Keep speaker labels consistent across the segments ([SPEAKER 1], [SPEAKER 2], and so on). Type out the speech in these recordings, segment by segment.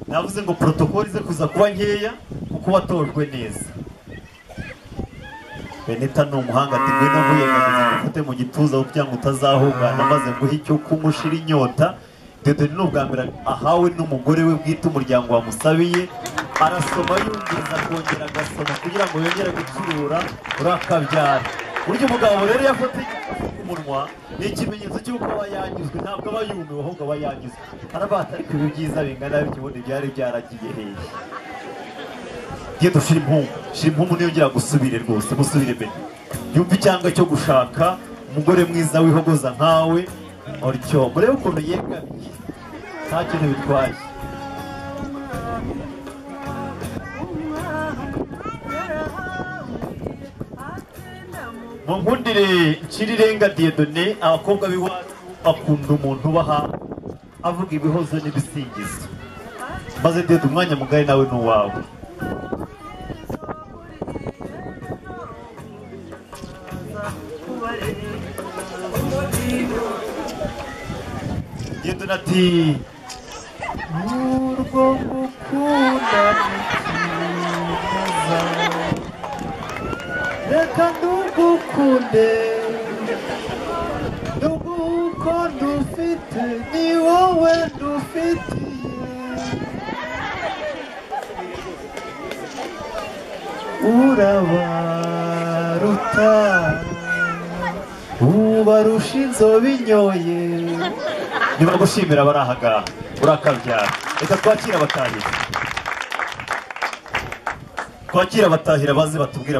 [SPEAKER 1] navuze ngo protokoli ze kuza kuba nkeya kuko watojwe neza beneta ni umuhanga ati ngwino nkuyegamize ufate mu gituza kugira ngo utazahungana maze nguhe icyo kumushira inyota dodoni ni ubwa mbere ahawe n'umugore we bwite umuryango wamusabiye arasoma yumviriza akongera agasoma kugira ngo yongere gucurura urakabyara burya umugabo rero yafata umunwa ni ikimenyetso cy'uko aba yanyuzwe ntabwo aba yumiwe ahubwo aba yanyuzwe arabata ariko ibi byiza bingana bityo ubundi byari byaragiye hejuru genda ushyira impumbu shyira impumbu niyongera gusubire rwose musubire imbere yumva icyanga cyo gushaka umugore mwiza wihogoza nkawe utyo murebe ukuntu yegamiye nta kintu bitwaye mu nkundire nshirirenga diyedone abakobwa b'iwacu bakunda umuntu ubaha avuga ibihozo n'ibisingizo maze dede umwanya mugari nawe ni uwawe Yenduna ati urwo gukunda ntikiza reka ndugukunde nduguko ndufite ni wowe ndufitiye urabaruta ubarusha inzobe inyoye nibagushimira abari aha ngaha urakabyara reka twakira abatahira twakira abatahira baze batubwira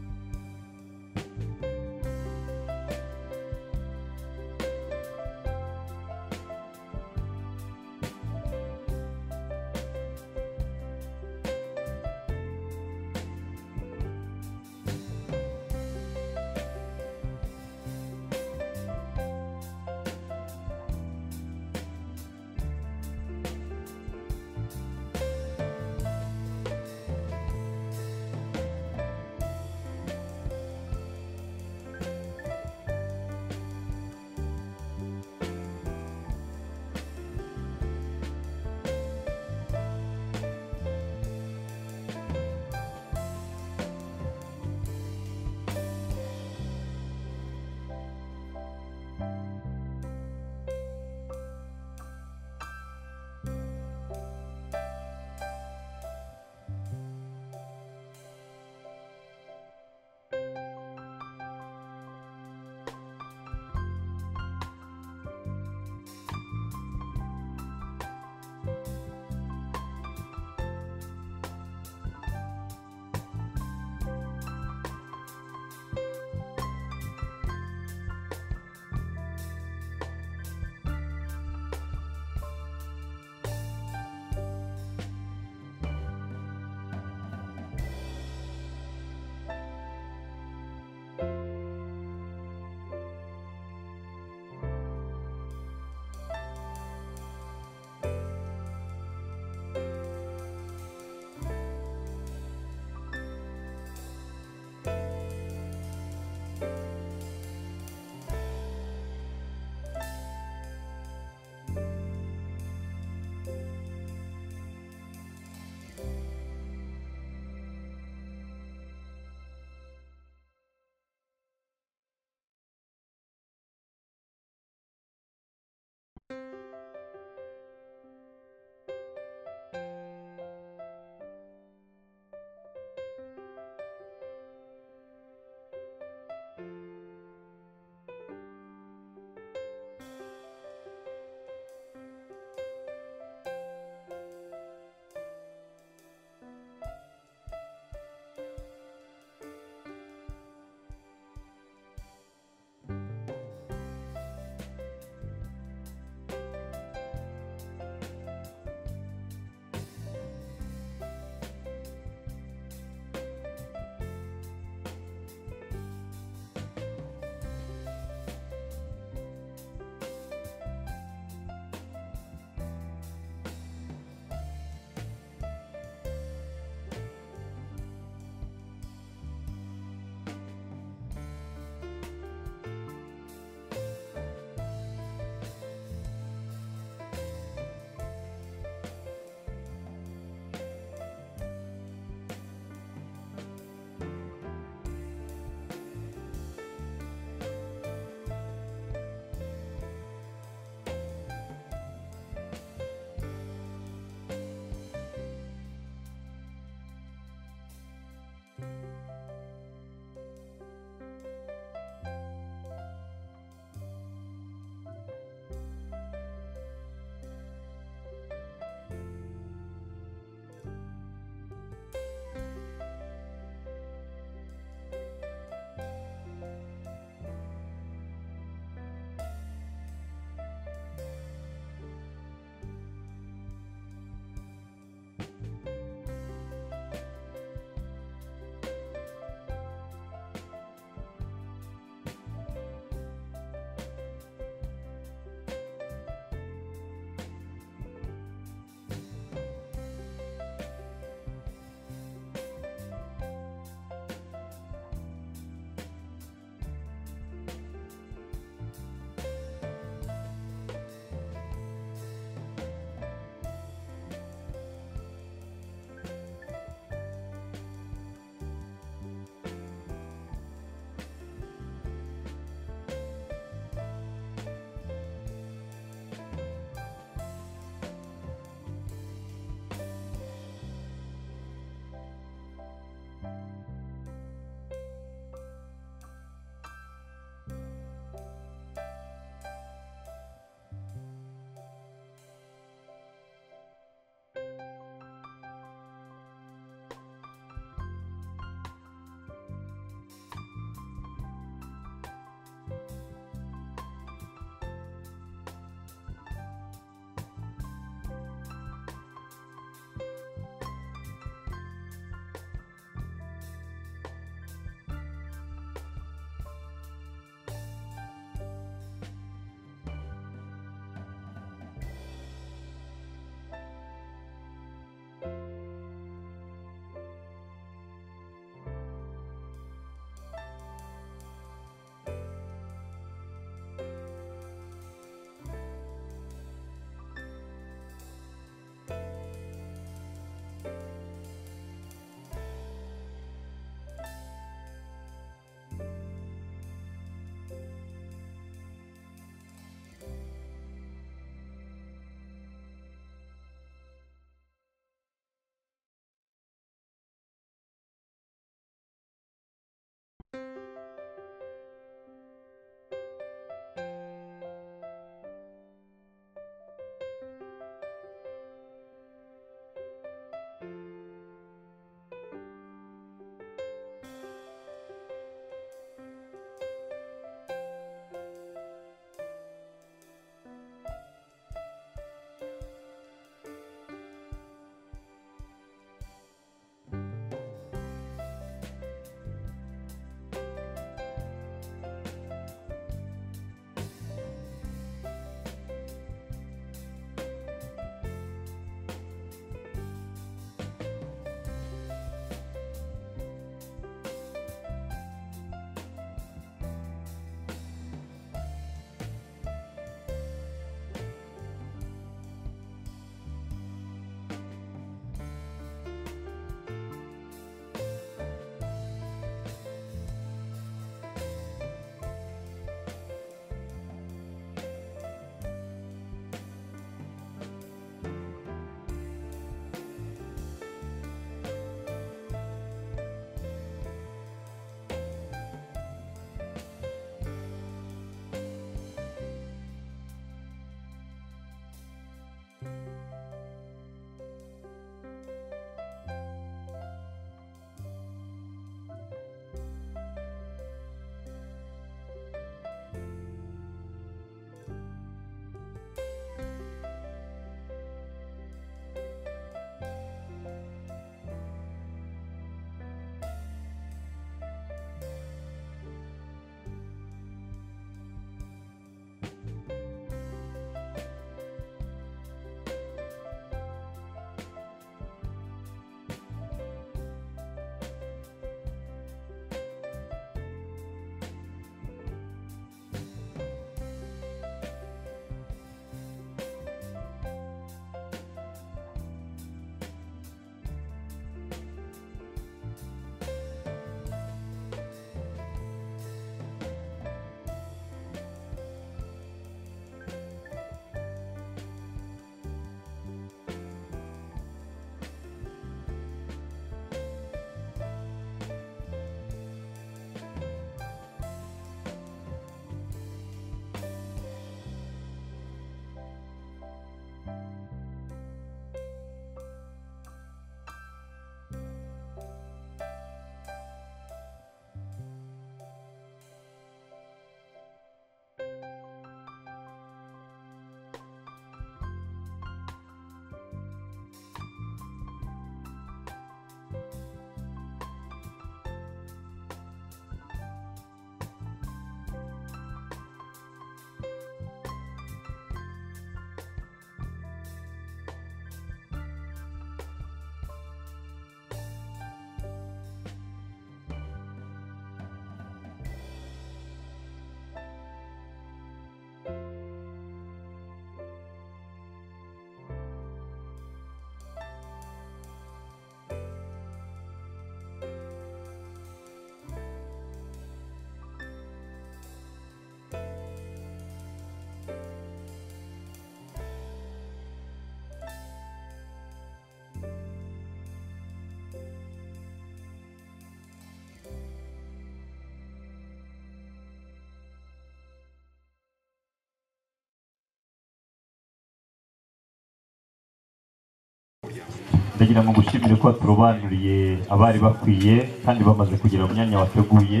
[SPEAKER 1] ndagira ngo ngushimire ko waturobanuriye abari bakwiye kandi bamaze kugera mu myanya wateguye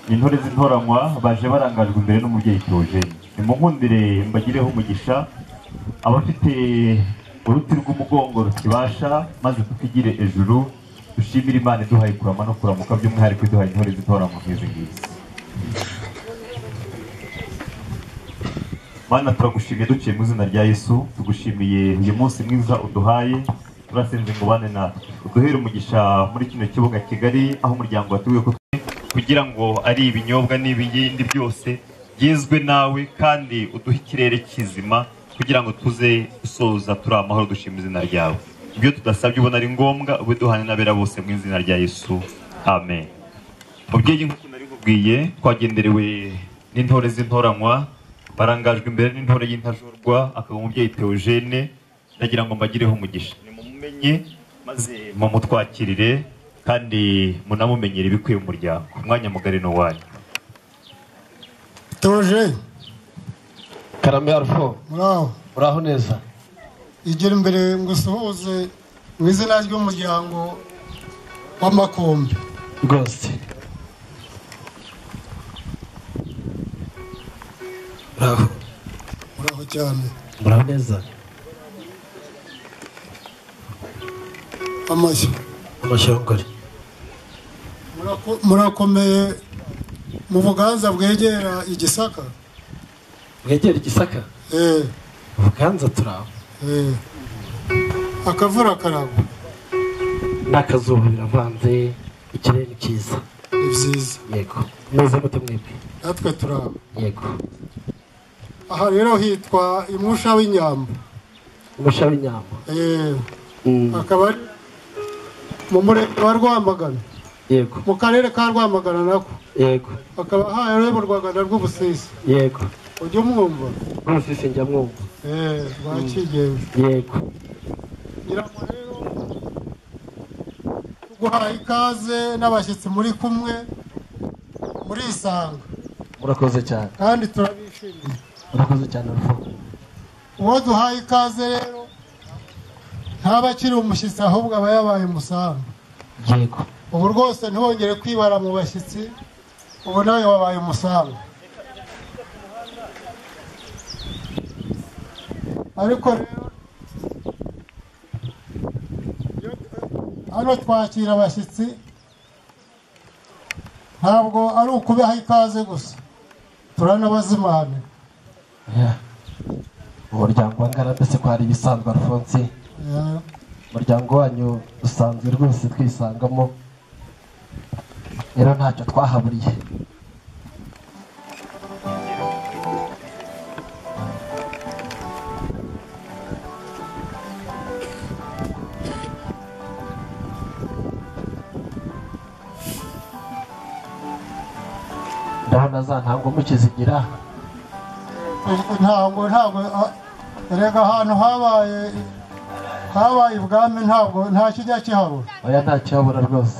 [SPEAKER 1] ni intore z'intoranywa baje barangajwe imbere n'umubyeyi Theogene nimukundire mbagireho umugisha abafite uruti rw'umugongo rukibasha maze tukigire ejuru dushimire imana iduhaye kurama no kuramuka by'umwihariko iduhaye intore z'intoranywa nk'izi ngizi Mana turagushimiye duciye mu izina rya Yesu tugushimiye uyu munsi mwiza uduhaye turasenze ngo bane natwe uduhere umugisha muri kino kibuga Kigali aho umuryango watuye ko kugira ngo ari ibinyobwa n'ibindi byose byizwe nawe kandi uduhe ikirere kizima kugira ngo tuze gusoza turi amahoro dushima izina ryawe ibyo tudasabye ubona ari ngombwa ubiduhane n'abera bose mu izina rya Yesu amen mubyeyi nk'uko nari nkubwiye twagenderewe n'intore z'intoranywa barangajwe imbere n'intore y'intajorwa akaba umubyeyi Theogene ndagira ngo mbagireho umugisha nimumumenye maze mumutwakirire kandi munamumenyere ibikwiye mu muryango umwanya mugari ni uwanyu
[SPEAKER 2] Theogene
[SPEAKER 3] Karame Alpho,
[SPEAKER 2] muraho
[SPEAKER 3] uraho neza
[SPEAKER 2] igera imbere ngo usuhuze mu izina ry'umuryango w'amakombe
[SPEAKER 3] rwose uraho
[SPEAKER 2] muraho cyane
[SPEAKER 3] uraho neza
[SPEAKER 2] amashyi
[SPEAKER 3] amashongore
[SPEAKER 2] Murako- murakomeye mu buganza bwegera igisaka
[SPEAKER 3] mwegere igisaka
[SPEAKER 2] eh
[SPEAKER 3] ubuganza turaho
[SPEAKER 2] eh akavura karagwa
[SPEAKER 3] n'akazuba biravanze ikirere ni cyiza
[SPEAKER 2] ni byiza
[SPEAKER 3] yego meze mute mwebwe
[SPEAKER 2] natwe turaba
[SPEAKER 3] yego
[SPEAKER 2] aha rero hitwa imusha w'inyambo
[SPEAKER 3] umusha w'inyama
[SPEAKER 2] eh
[SPEAKER 3] Mm,
[SPEAKER 2] akaba ari mu murenge wa Rwamagana
[SPEAKER 3] yego
[SPEAKER 2] mu karere ka Rwamagana nako
[SPEAKER 3] yego
[SPEAKER 2] akaba hayoborwaga na Rwubusisi
[SPEAKER 3] yego
[SPEAKER 2] ujya umwumva
[SPEAKER 3] rwose sinjya mwumva
[SPEAKER 2] eh bakigenza
[SPEAKER 3] yego
[SPEAKER 2] ngira ngo rero tuguhaye ikaze n'abashyitsi muri kumwe murisanga
[SPEAKER 3] murakoze cyane
[SPEAKER 2] kandi turabishimiye
[SPEAKER 3] murakoze cyane Alpho
[SPEAKER 2] uwo duhaye ikaze rero ntaba akiri umushyitsi ahubwo aba yabaye umusanga
[SPEAKER 3] yego
[SPEAKER 2] ubu rwose ntiwongere kwibara mu bashyitsi ubu nawe wabaye umusanga ariko rero iyo- hano twakira abashyitsi ntabwo ari ukubiha ikaze gusa turanabazimana
[SPEAKER 4] Yeah. umuryango wa ngarambe se ko hari ibisanzwe alphonse
[SPEAKER 2] Yeah.
[SPEAKER 4] umuryango wanyu dusanzwe rwose twisangamo rero ntacyo twahaburiye ndabona za ntabwo mukizigira
[SPEAKER 2] ntabwo ntabwo a- erega ahantu habaye habaye ubwami ntabwo nta kijya kihabura
[SPEAKER 4] oya ntakihabura rwose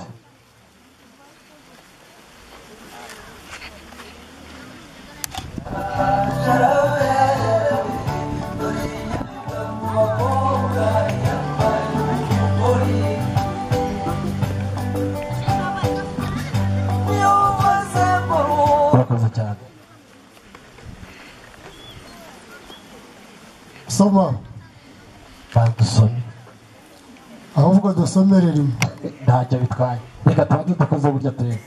[SPEAKER 4] murakoze cyane
[SPEAKER 2] soma
[SPEAKER 4] bandusome
[SPEAKER 2] ahubwo dusomere rimwe
[SPEAKER 4] ntacyo bitwaye reka tubanze dukoze burya turebe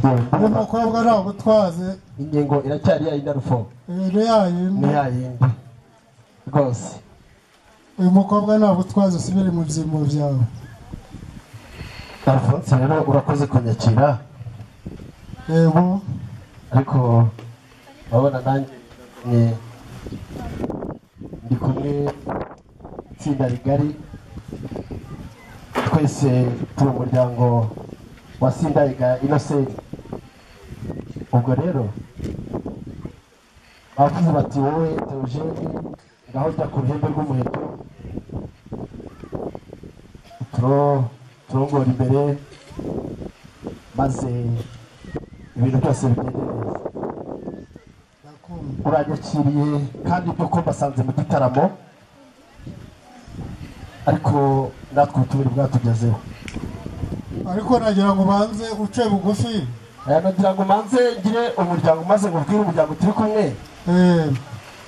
[SPEAKER 2] uyu mukobwa nagutwaze
[SPEAKER 4] ingingo iracyari yayindi arufo
[SPEAKER 2] ibintu yayo
[SPEAKER 4] ni yayindi rwose
[SPEAKER 2] uyu mukobwa nagutwaze usubire mu byimbo byawe
[SPEAKER 4] alphonse rero urakoze kunyakira
[SPEAKER 2] yego
[SPEAKER 4] ariko urabona nanjye ni- ndi kumwe itsinda rigari twese turi umuryango wa sindariga inosenti ubwo rero bavuze bati wowe teogeni ngaho jya ku ruhembe rw'umuheto turo- turongora imbere maze ibintu byose bigende neza
[SPEAKER 2] ndakumva
[SPEAKER 4] uranyakiriye kandi ibyo ko mbasanze mu gitaramo ariko natwe tubiri bwatugezeho
[SPEAKER 2] ariko nagira ngo ubanze uce bugufi
[SPEAKER 4] aya nagira ngo manze ngire umuryango maze ngubwire umuryango turi kumwe
[SPEAKER 2] eh,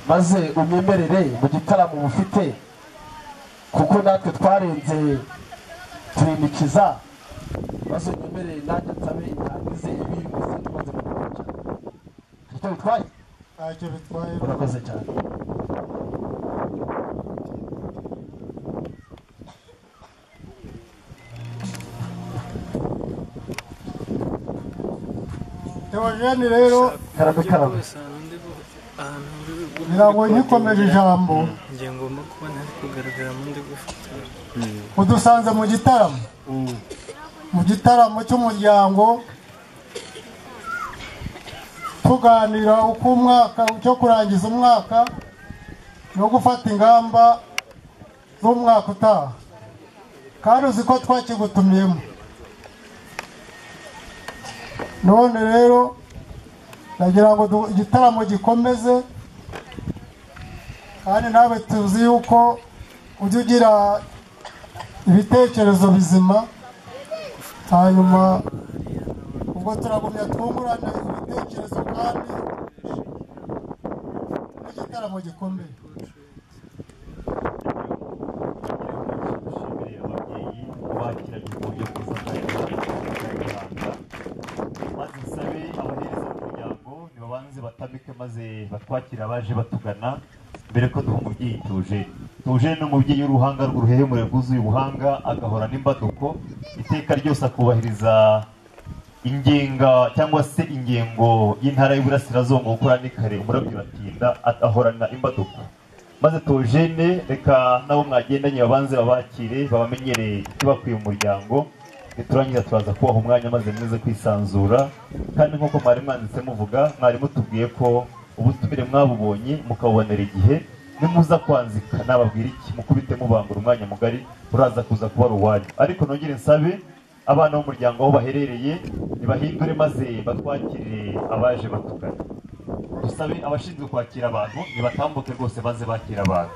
[SPEAKER 4] maze unyemerere mu gitaramo bufite kuko natwe twarenze turinikiza maze unyemerere nanjye nsabe ntangize ibintu izindi maze gukora icyo bitwaye
[SPEAKER 2] ntacyo bitwaye
[SPEAKER 4] urakoze cyane
[SPEAKER 2] Theogene rero
[SPEAKER 4] karame karame
[SPEAKER 2] ngira ngo nkikomeje ijambo
[SPEAKER 5] njye ngomba kuba ntari kugaragara mu ndi gufotora
[SPEAKER 2] udusanze mu gitaramo mu gitaramo cy'umuryango tuganira uko umwaka cyo kurangiza umwaka no gufata ingamba z'umwaka utaha kandi uzi ko twakigutumyemo none rero nagira ngo du- igitaramo gikomeze kandi nawe tuzi yuko ujya ugira ibitekerezo bizima hanyuma ubwo turagumya twungurane ibitekerezo kandi n'igitaramo gikomeye
[SPEAKER 1] dushimire ababyeyi bakiranye mu buryo bwiza kandi bw'abanyarwanda maze nsabe abahereza umuryango nibabanze batamike maze batwakire abaje batugana mbere ko duha umubyeyi tuje tuje ni umubyeyi w'uruhanga rw'uruhehemure rwuzuye ubuhanga agahora n'imbaduko iteka ryose akubahiriza ingenga cyangwa se ingengo y'intara y'uburasirazuba ngo gukora ni kare umurabyo uratinda at- ahorana imbaduko maze tujene reka nabo mwagendanye babanze babakire babamenyereye ikibakwiye mu muryango niturangiza turaza kubaha umwanya maze mwize kwisanzura kandi nk'uko mwari mwanditse muvuga mwari mutubwiye ko ubutumire mwabubonye mukabubonera igihe nimuza kwanzika nababwira iki mukubite mubangura umwanya mugari uraza kuza kuba ari uwanyu ariko nongere nsabe abana b'umuryango aho baherereye nibahindure maze batwakire abaje batugana dusabe abashinzwe kwakira abantu nibatambuke rwose baze bakira abantu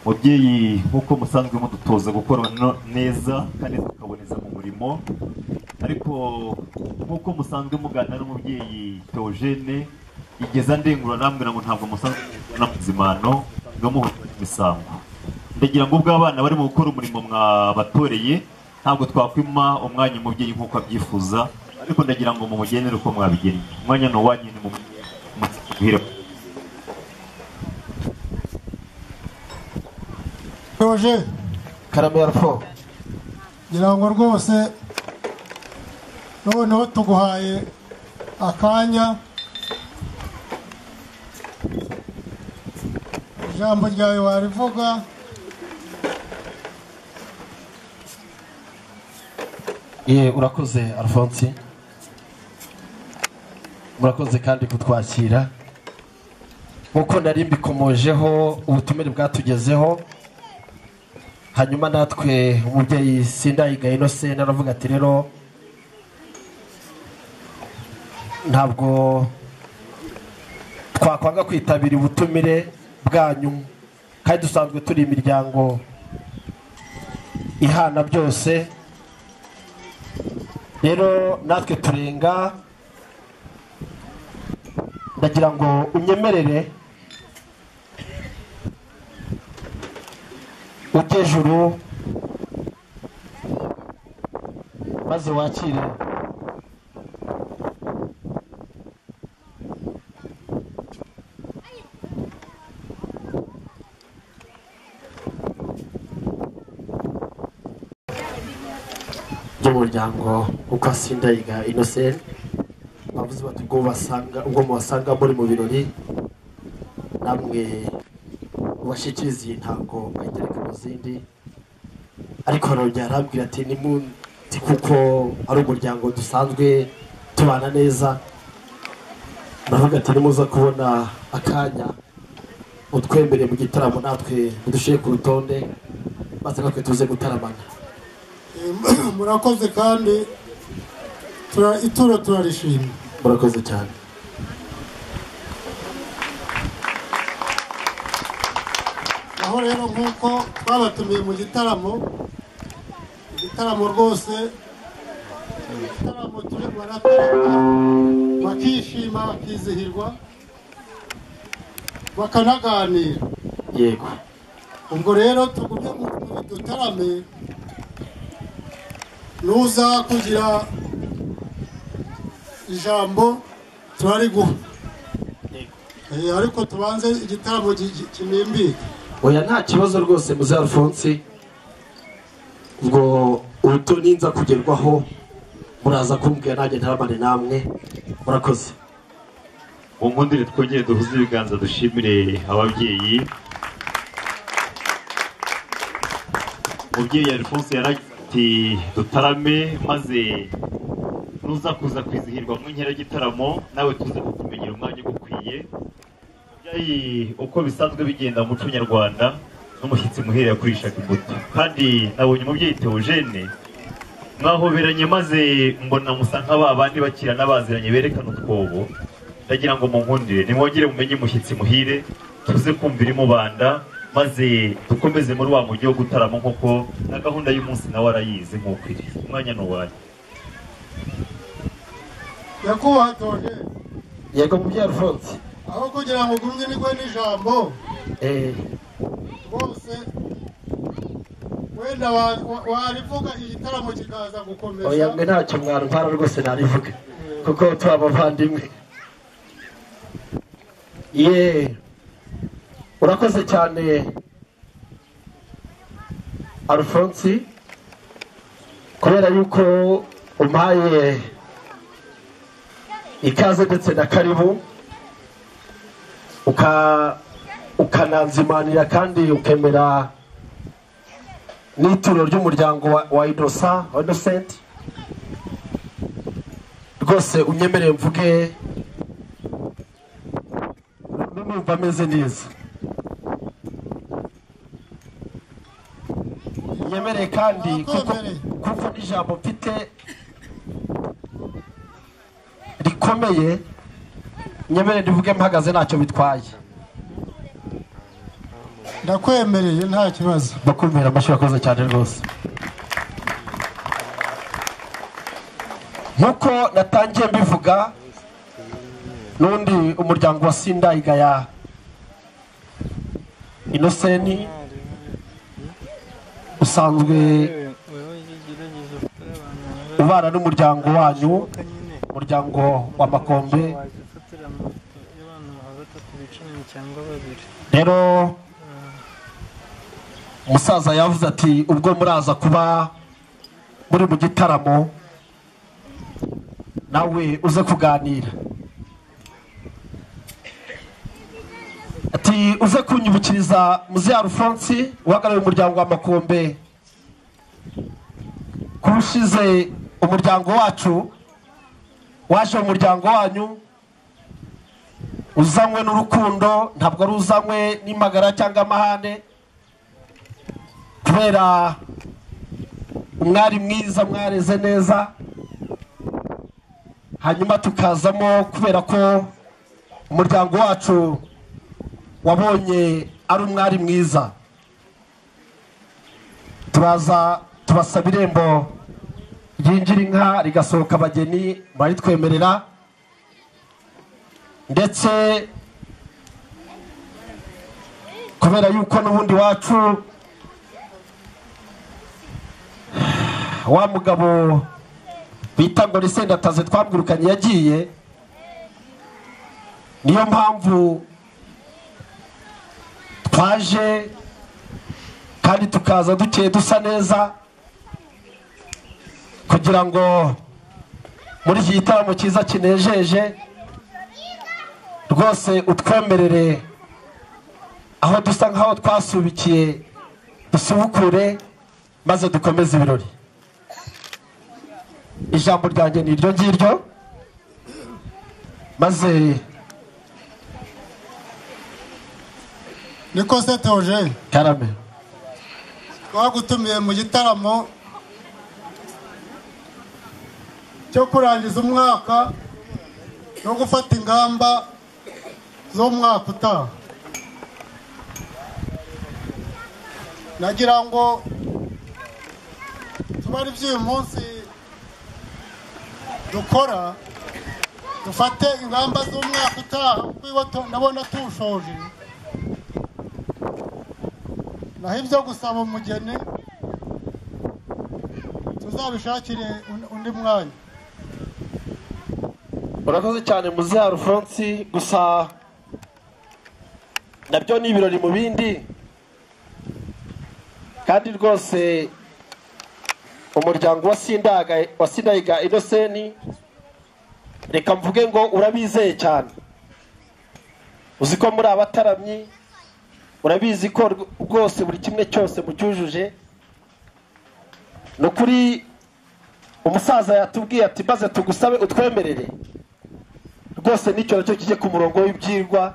[SPEAKER 1] mubyeyi nk'uko musanzwe mudutoza gukora no- neza kandi tukaboneza mu murimo ariko nk'uko musanzwe muganira n'umubyeyi teogene igeza ndengura arambwira ngo ntabwo musanzwe muzana mu zimano ngo muhora imisango ndagira ngo ubwo abana barimo gukora umurimo mwabatoreye ntabwo twakwima umwanya umubyeyi nk'uko abyifuza ariko ndagira ngo mumugenere uko mwabigennye umwanya ni uwanyu ni mumuhire
[SPEAKER 2] roje
[SPEAKER 4] karame ya rufo
[SPEAKER 2] ngira ngo rwose noneho tuguhaye akanya ijambo ryawe warivuga
[SPEAKER 4] ye urakoze alphonse murakoze kandi kutwakira nk'uko nari mbikomojeho ubutumire bwatugezeho hanyuma natwe umubyeyi sindayigaye inose naravuga ati rero ntabwo twakwanga kwitabira ubutumire bwanyu kandi dusanzwe turi imiryango ihana byose rero natwe turenga ndagira ngo unyemerere utejuru maze wakire by'umuryango uko asindayiga innocent bavuze bati ubwo basanga ubwo mubasanga muri mu birori namwe mubashyikirize iyi ntango bayigereka mu zindi ariko byarabwira ati nimunsi kuko ari umuryango dusanzwe tubana neza ndavuga ati nimuza kubona akanya utwemere mu gitaramo natwe mudushyire ku rutonde maze natwe tuze gutaramana
[SPEAKER 2] murakoze kandi tura- ituro turarishima
[SPEAKER 4] murakoze cyane
[SPEAKER 2] aho rero nk'uko twabatumiye mu gitaramo igitaramo rwose igitaramo turi baratarama bakishima bakizihirwa bakanaganira
[SPEAKER 4] yego
[SPEAKER 2] ubwo rero tugumye mu mu dutarame nuza kugira ijambo turariguha Eh, ariko tubanze igitaramo gi- gi- kinimbike
[SPEAKER 4] oya nta kibazo rwose muze alphonse ubwo ubuto ninza kugerwaho muraza kumbwira nanjye ntaramane namwe murakoze
[SPEAKER 1] nkundire twongere duhuze ibiganza dushimire ababyeyi umubyeyi alphonse yaragize ati dutarame maze nuza kuza kwizihirwa mu nkera y'igitaramo nawe tuze kukumenyera umwanya ugukwiye Babyeyi, uko bisanzwe bigenda mu muco nyarwanda n'umushyitsi muhera yakurishaga imbuto kandi nabonye umubyeyi teogene mwahoberanye maze mbona musa nk'aba bandi bakira n'abaziranye berekana utwobo ndagira ngo munkundire nimwongere mumenye umushyitsi muhire tuze kumvira imubanda maze dukomeze muri wa mujyi wo gutarama nk'uko na gahunda y'umunsi nawe arayizi nk'uko iri umwanya ni uwanyu
[SPEAKER 2] nyakubahwa togera
[SPEAKER 4] yego mubyeyi alphonse
[SPEAKER 2] aho kugira ngo ugumye nigwe n'ijambo
[SPEAKER 4] eh,
[SPEAKER 2] bose wenda wa- wa- warivuga igitaramo kikaza
[SPEAKER 4] oya
[SPEAKER 2] gukomeza
[SPEAKER 4] mwe ntacyo mwarwara rwose narivuge kuko turi abavandimwe ye urakoze cyane alphonse kubera yuko umpaye ikaze ndetse na karibu uka ukananzimanira kandi ukemera n'ituro ry'umuryango wa, wa idosa wa innocent rwose unyemereye mvuge numva ameze neza nyemereye kandi kuko
[SPEAKER 2] Nakwemereye.
[SPEAKER 4] kuko n'ijambo mfite rikomeye nyemereye rivuge mpagaze ntacyo bitwaye
[SPEAKER 2] ndakwemereye nta kibazo
[SPEAKER 4] bakumvira amashyi akoze cyane rwose nk'uko natangiye mbivuga n'undi umuryango wa sindayiga ya inoseni usanzwe
[SPEAKER 5] wewe gerageza gutara abantu barabaye
[SPEAKER 4] ubana n'umuryango wanyu
[SPEAKER 5] uko nyine
[SPEAKER 4] umuryango wa makombe
[SPEAKER 5] waje ufatira amafoto y'abantu nka batatu bicaranye cyangwa babiri
[SPEAKER 4] rero umusaza yavuze ati ubwo muraza kuba muri mu gitaramo nawe uze kuganira ati uze kunyibukiriza muzehe alphonse uhagarariye umuryango wa makombe kurushize umuryango wacu waje mu muryango wanyu uzanywe n'urukundo ntabwo ari uzanywe n'imagara cyangwa amahane kubera umwari mwiza mwareze neza hanyuma tukazamo kubera ko umuryango wacu wabonye ari umwari mwiza turaza tubasaba irembo ryinjira inka rigasohoka abageni baritwemerera ndetse kubera yuko n'ubundi wacu wa mugabo bita ngo risendataze twabwirukanye yagiye niyo mpamvu twaje kandi tukaza dukeye dusa neza kugira ngo muri iki gitaramo cyiza kinejeje rwose utwemerere aho dusa nk'aho twasubikiye dusubukure maze dukomeze ibirori ijambo ryanjye ni iryo ngiryo maze
[SPEAKER 2] niko se teje
[SPEAKER 4] karame
[SPEAKER 2] twagutumiye mu gitaramo cyo kurangiza umwaka no gufata ingamba z'umwaka utaha nagira ngo tuba ari by'uyu munsi dukora dufate ingamba z'umwaka utaha kuko iwo tu- ndabona tuwushoje naho ibyo gusaba umugeni tuzabishakire un- undi mwanya
[SPEAKER 4] urakoze cyane muziha rufonsi gusa nabyo ni ibirori mu bindi kandi rwose umuryango wa sindaga wa sindayiga inoseni reka mvuge ngo urabizeye cyane uzi ko muri abataramyi urabizi ko rw- rwose buri kimwe cyose mucyujuje ni ukuri umusaza yatubwiye ati maze tugusabe utwemerere rwose nicyo nacyo kijye ku murongo w'ibyigwa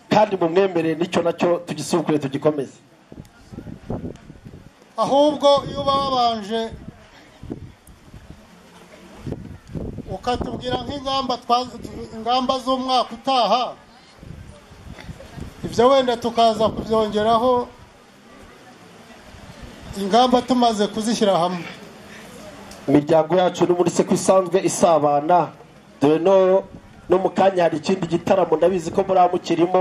[SPEAKER 4] kandi mumwemerere nicyo nacyo tugisubukure tugikomeze
[SPEAKER 2] ahubwo iyo uba wabanje ukatubwira nk'ingamba twa- ingamba z'umwaka utaha ibyo wenda tukaza kubyongeraho ingamba tumaze kuzishyira hamwe
[SPEAKER 4] imiryango yacu n'ubundi se ko isanzwe isabana dore no no mu kanya hari ikindi gitaramo ndabizi ko muri mukirimo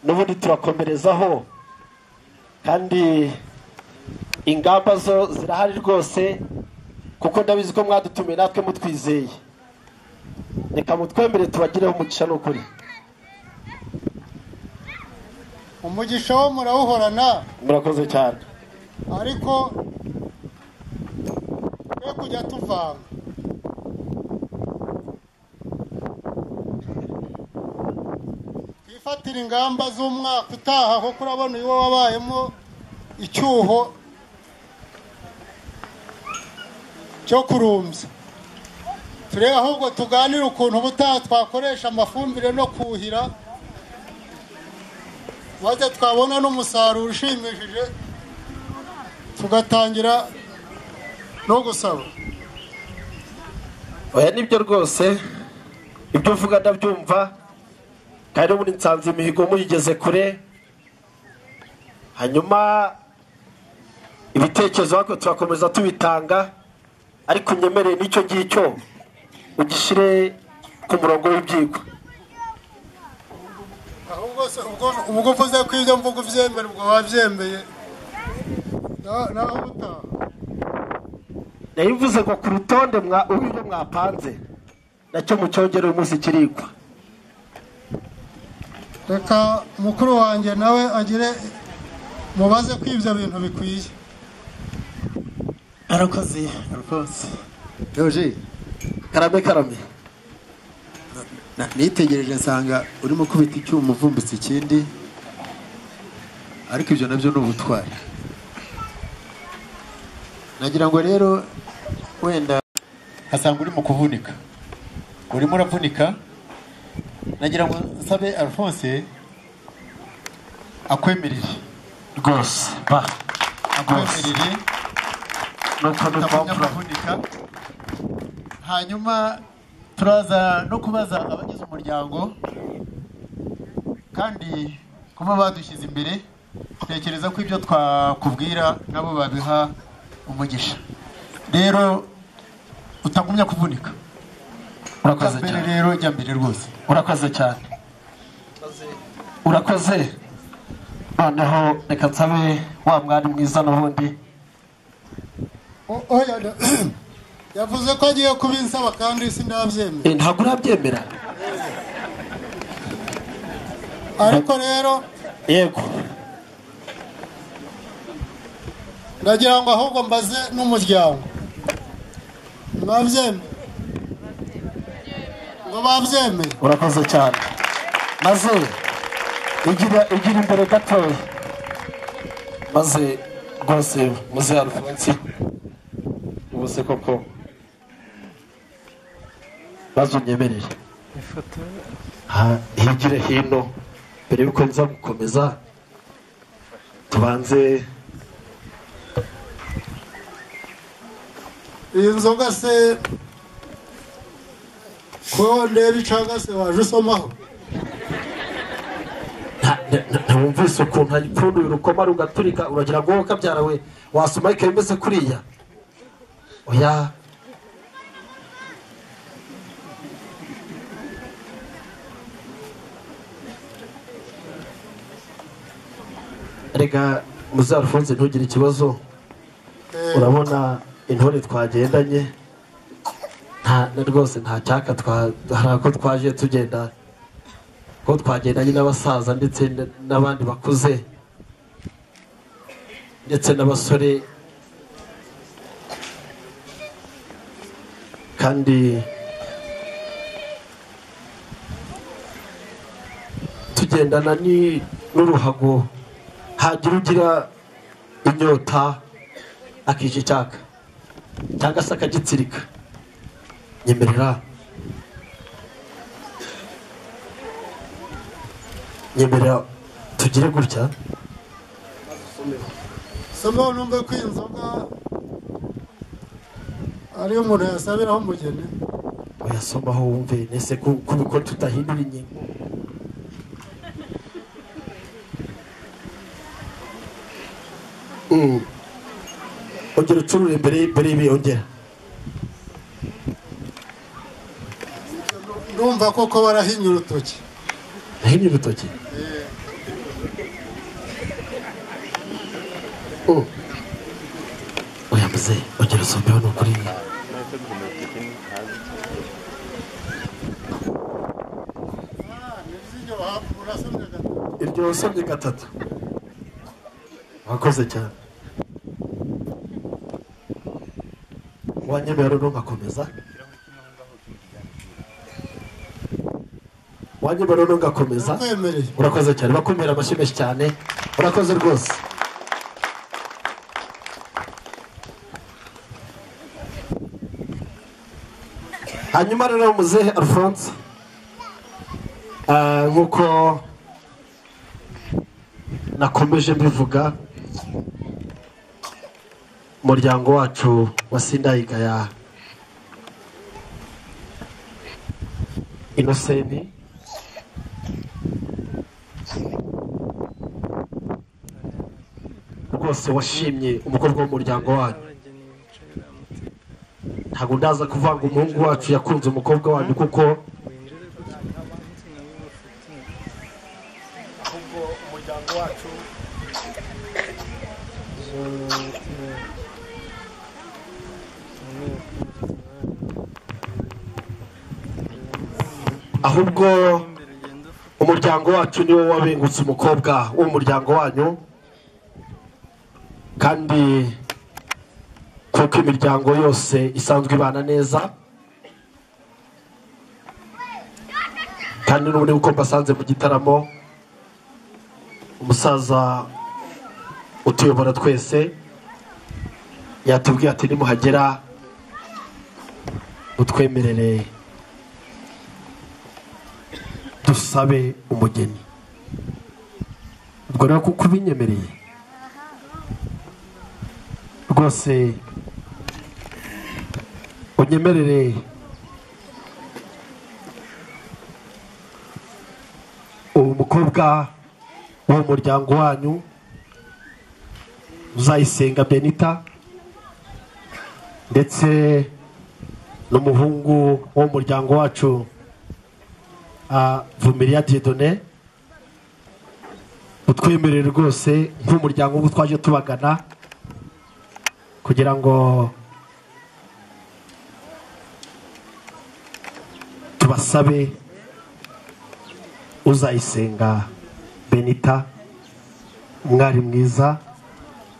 [SPEAKER 4] n'ubundi turakomerezaho kandi ingamba zo zirahari rwose kuko ndabizi ko mwadutumiye natwe mutwizeye reka mutwemere tubagireho umugisha n'ukuri
[SPEAKER 2] umugisha wo murawuhorana
[SPEAKER 4] murakoze cyane
[SPEAKER 2] ariko twe kujya tuvanga twifatire ingamba z'umwaka utaha kuko urabona uyu wabayemo icyuho cyo kurumbya turebe ahubwo tuganire ukuntu ubutaha twakoresha amafumbire no kuhira maze twabona n'umusaruro ushimishije tugatangira no gusaba
[SPEAKER 4] oya nibyo rwose ibyo uvuga ndabyumva kandi muri nsanze imihigo muyigeze kure hanyuma ibitekerezo ariko turakomeza tubitanga ariko unyemereye n'icyo ngicyo ugishyire ku murongo w'ibyigwa
[SPEAKER 2] ahubwo se ubwo- ubwo uvuze ko ibyo mvuga ubyemera ubwo wabyemeye Na- naho ubutaha
[SPEAKER 4] yayivuze ngo ku rutonde mwa urwego mwapanze nacyo mucyongere uyu munsi kirigwa
[SPEAKER 2] reka mukuru wanjye nawe agire mubaze ko ibyo bintu bikwiye
[SPEAKER 4] arakoze arakoze karame karame
[SPEAKER 6] Na- nitegereje nsanga urimo kubita icyuma uvumbutse ikindi ariko ibyo nabyo ni ubutwari nagira ngo rero wenda nkasanga uri mu kuvunika urimo uravunika nagira ngo nsabe alphonse akwemerere
[SPEAKER 4] rwose ba
[SPEAKER 6] akwemerere
[SPEAKER 4] nuko ni
[SPEAKER 6] utamenya
[SPEAKER 4] uko
[SPEAKER 6] kuvunika hanyuma turaza no kubaza abagize umuryango kandi kuba badushyize imbere tekereza ko ibyo twakubwira nabo babiha umugisha rero utagumya kuvunika
[SPEAKER 7] urakoze
[SPEAKER 6] mbere
[SPEAKER 7] cyane
[SPEAKER 6] rero jya mbere rwose
[SPEAKER 7] urakoze cyane urakoze noneho reka nsabe wa mwari mwiza n'ubundi
[SPEAKER 2] O- oya da- yavuze ko agiye kubinsaba kandi sindabyemera
[SPEAKER 4] Eh, ntabwo urabyemera
[SPEAKER 2] ariko rero
[SPEAKER 4] yego
[SPEAKER 2] ndagira ngo ahubwo mbaze n'umuryango babyemeye ngo babyemeye
[SPEAKER 4] urakoze cyane maze igira igira imbere gatoya maze rwose muze alfonsi ubuse koko maze unyemerere
[SPEAKER 5] ifoto
[SPEAKER 4] ha- higire hino mbere y'uko nza gukomeza tubanze
[SPEAKER 2] iyi nzoga se ko ndeba icanga se waje usomaho
[SPEAKER 4] nta- nta- nta- ntiwumvise ukuntu ayipfunduye urukoma rugaturika uragira ngo wowe kabyarawe wasoma ikaye imeze kuriya oya rega muze alphonse ntugire ikibazo
[SPEAKER 2] Eh,
[SPEAKER 4] urabona intore twagendanye nta na rwose nta cyaka twa- hari ako twaje tugenda ko twagendanye n'abasaza ndetse n- n'abandi bakuze ndetse n'abasore kandi tugendana ni- n'uruhago hagira ugira inyota akisha icyaka cyangwa se akagitsirika nyemerera nyemerera tugire gutya
[SPEAKER 2] somaho numve ko iyi nzoga ariyo umuntu yasabiraho umugeni
[SPEAKER 4] uyasomaho wumve nese ku- kubiko tutahindura ingingo Mm. ongera ucurure mbere mbere y'ibiyongera
[SPEAKER 2] ndumva koko barahinnye urutoki
[SPEAKER 4] nahinnye urutoki Mm. oya muze ongera usombeho ni ukuri iryo wasomye gatatu wakoze cyane wanyemera no ngakomeza wanyemera no ngakomeza
[SPEAKER 2] nakwemereye
[SPEAKER 4] urakoze cyane bakumira amashyi menshi cyane urakoze rwose hanyuma rero muzehe alphonse ah, nk'uko nakomeje mbivuga umuryango wacu wa sindayigaya inoseni rwose washimye umukobwa w'umuryango wanyu
[SPEAKER 5] n'abageni bicaye baramutse
[SPEAKER 4] ntabwo ndaza kuvanga umuhungu wacu yakunze umukobwa wanyu kuko
[SPEAKER 5] winjire gutya nta nabo bafite
[SPEAKER 4] ahubwo umuryango wacu
[SPEAKER 5] zo
[SPEAKER 4] ahubwo
[SPEAKER 5] imbere ugenda ufata
[SPEAKER 4] umuryango wacu niwo wabengutse umukobwa w'umuryango wanyu kandi kuko imiryango yose isanzwe ibana neza kandi n'ubundi uko mbasanze mu gitaramo umusaza utuyobora twese yatubwiye ati nimuhagera utwemerere dusabe umugeni ubwo rero kuko ubinyemereye rwose unyemerere uwo mukobwa w'uwo muryango wanyu uzayisenga benita ndetse n'umuhungu wo mu muryango wacu ah, Vumiriya Dieudonné utwemerere rwose nk'umuryango ubu twaje tubagana kugira ngo tubasabe uzayisenga benita umwari mwiza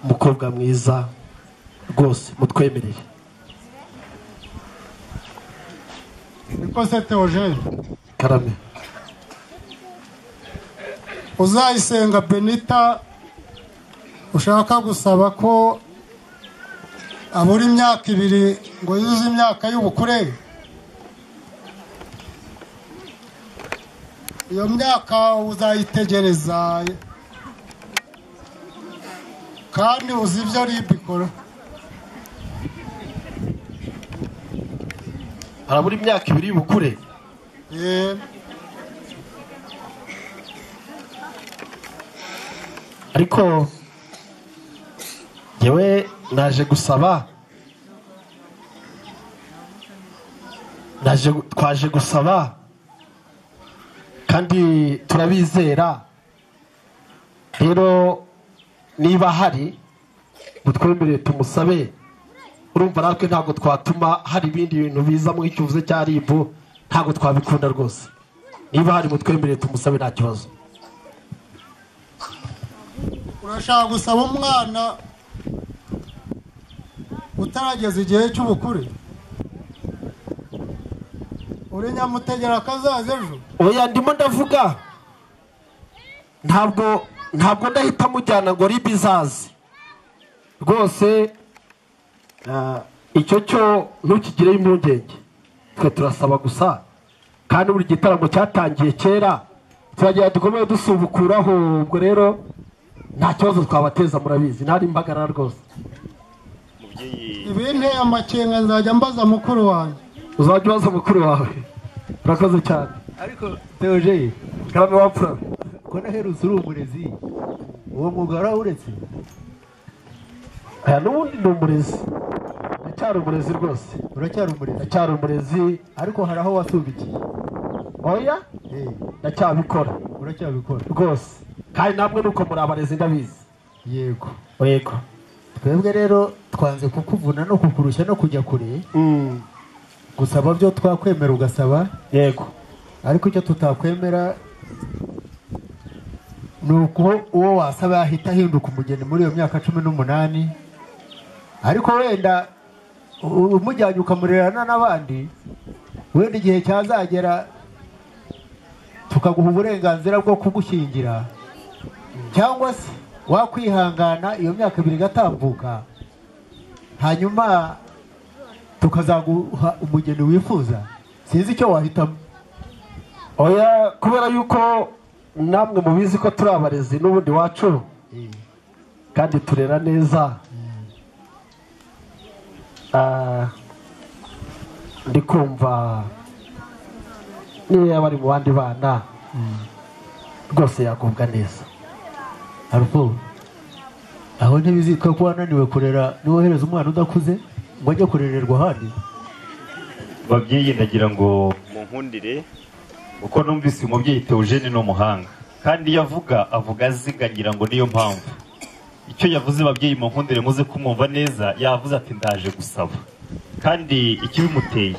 [SPEAKER 4] umukobwa mwiza rwose mutwemerere
[SPEAKER 2] nikoze teogene
[SPEAKER 4] karame
[SPEAKER 2] uzayisenga benita ushaka gusaba ko abura imyaka ibiri ngo yuzuze imyaka y'ubukure iyo myaka uzayitegereza kandi uzi ibyo ribu ikora
[SPEAKER 4] harabura imyaka ibiri y'ubukure
[SPEAKER 2] Eh,
[SPEAKER 4] ariko yewe naje gusaba naje twaje gusaba kandi turabizera rero niba hari mutwemerere tumusabe urumva natwe ntabwo twatuma hari ibindi bintu biza mu icyuvuze cya ribu ntabwo twabikunda rwose niba hari mutwemerere tumusabe nta kibazo
[SPEAKER 2] urashaka gusaba umwana utarageza igihe cy'ubukure uri nyamutegera akazaza ejo
[SPEAKER 4] oya ndimo ndavuga ntabwo ntabwo ndahita mujyana ngo ribi izaze rwose ah, icyo cyo ntukigireho impungenge twe turasaba gusa kandi buri gitaramo cyatangiye kera turagira dukomeye dusubukuraho ubwo rero nta kibazo twabateza murabizi ntari impagarara rwose
[SPEAKER 2] ibinteye amakenga nzajya mbaza mukuru wanjye
[SPEAKER 4] uzajya ubaza mukuru wawe urakoze cyane
[SPEAKER 8] ariko teoje
[SPEAKER 4] karame wapfura
[SPEAKER 8] ko naherutse uri umurezi uwo mwuga warawuretse
[SPEAKER 4] aya n'ubundi ni umurezi ndacyari umurezi rwose
[SPEAKER 8] uracyari umurezi
[SPEAKER 4] ndacyari umurezi
[SPEAKER 8] ariko hari aho wasubikiye
[SPEAKER 4] oya
[SPEAKER 8] Eh,
[SPEAKER 4] ndacyabikora
[SPEAKER 8] uracyabikora
[SPEAKER 4] rwose kandi namwe nuko muri abarezi ndabizi
[SPEAKER 8] yego
[SPEAKER 4] yego
[SPEAKER 8] twebwe rero twanze kukuvuna no kukurushya no kujya kure gusaba byo twakwemera ugasaba
[SPEAKER 4] yego
[SPEAKER 8] ariko icyo tutakwemera ni uko uwo wasaba yahita ahinduka umugeni muri iyo myaka cumi n'umunani ariko wenda u- umujyanye ukamurerana n'abandi wenda igihe cyazagera tukaguha uburenganzira bwo kugushyingira cyangwa se wakwihangana iyo myaka ibiri igatambuka hanyuma tukazaguha umugeni wifuza sinzi icyo wahitamo
[SPEAKER 4] oya kubera yuko namwe mubizi ko turi abarezi n'ubundi wacu kandi turera neza Ah, ndi kumva niyo yaba ari mu bandi bana rwose yagubwa neza
[SPEAKER 8] Harufo aho ntibizitwa ko wananiwe kurera niwohereza umwana udakuze ngo ajye kurererwa ahandi
[SPEAKER 1] babyeyi ndagira ngo munkundire kuko numvise umubyeyi Theogene ni umuhanga kandi iyo avuga avuga aziga ngira ngo niyo mpamvu icyo yavuze babyeyi munkundire muze kumwumva neza yavuze ati ndaje gusaba kandi ikibimuteye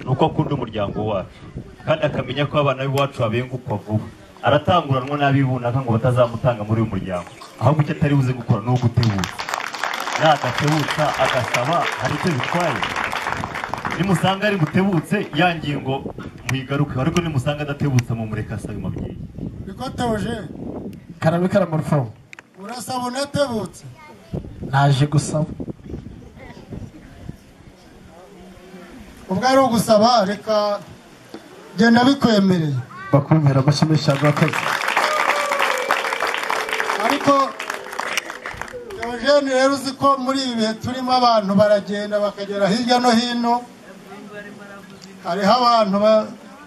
[SPEAKER 1] ni uko akunda umuryango wacu kandi akamenya ko abana b'iwacu babengukwa vuba aratanguranwa n'abibunaka ngo batazamutanga muri uyu muryango ahubwo icyo atari buze gukora ni ugutebuza yadatebuka agasaba hari icyo bitwaye nimusanga ari butebutse ya ngingo muyigarukeho ariko nimusanga adatebutse mu mureka asaba umubyeyi
[SPEAKER 2] niko teoje
[SPEAKER 4] karame karamarifomu
[SPEAKER 2] urasaba unatebutse
[SPEAKER 4] naje gusaba
[SPEAKER 2] ubwo ari ugusaba reka genda bikwemereye
[SPEAKER 4] bakumvira amashimisha abakozi
[SPEAKER 2] ariko Eugene rero uzi ko muri ibi bihe turimo abantu baragenda bakagera hirya no hino hariho abantu ba-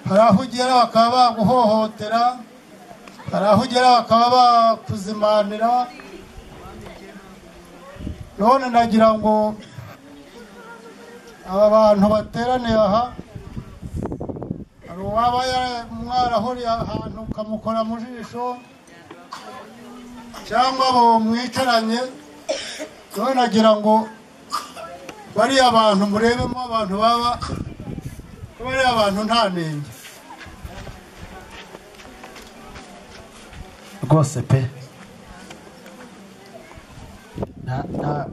[SPEAKER 2] hari aho ugera bakaba baguhohotera hari aho ugera bakaba bakuzimanira none nagira ngo aba bantu bateraniye aha hari uwaba ya- mwarahuriye ahantu ukamukora mu jisho cyangwa abo mwicaranye rero nagira ngo bariya bantu murebemo abantu baba ko bariya bantu nta nenge
[SPEAKER 4] rwose pe Na- na-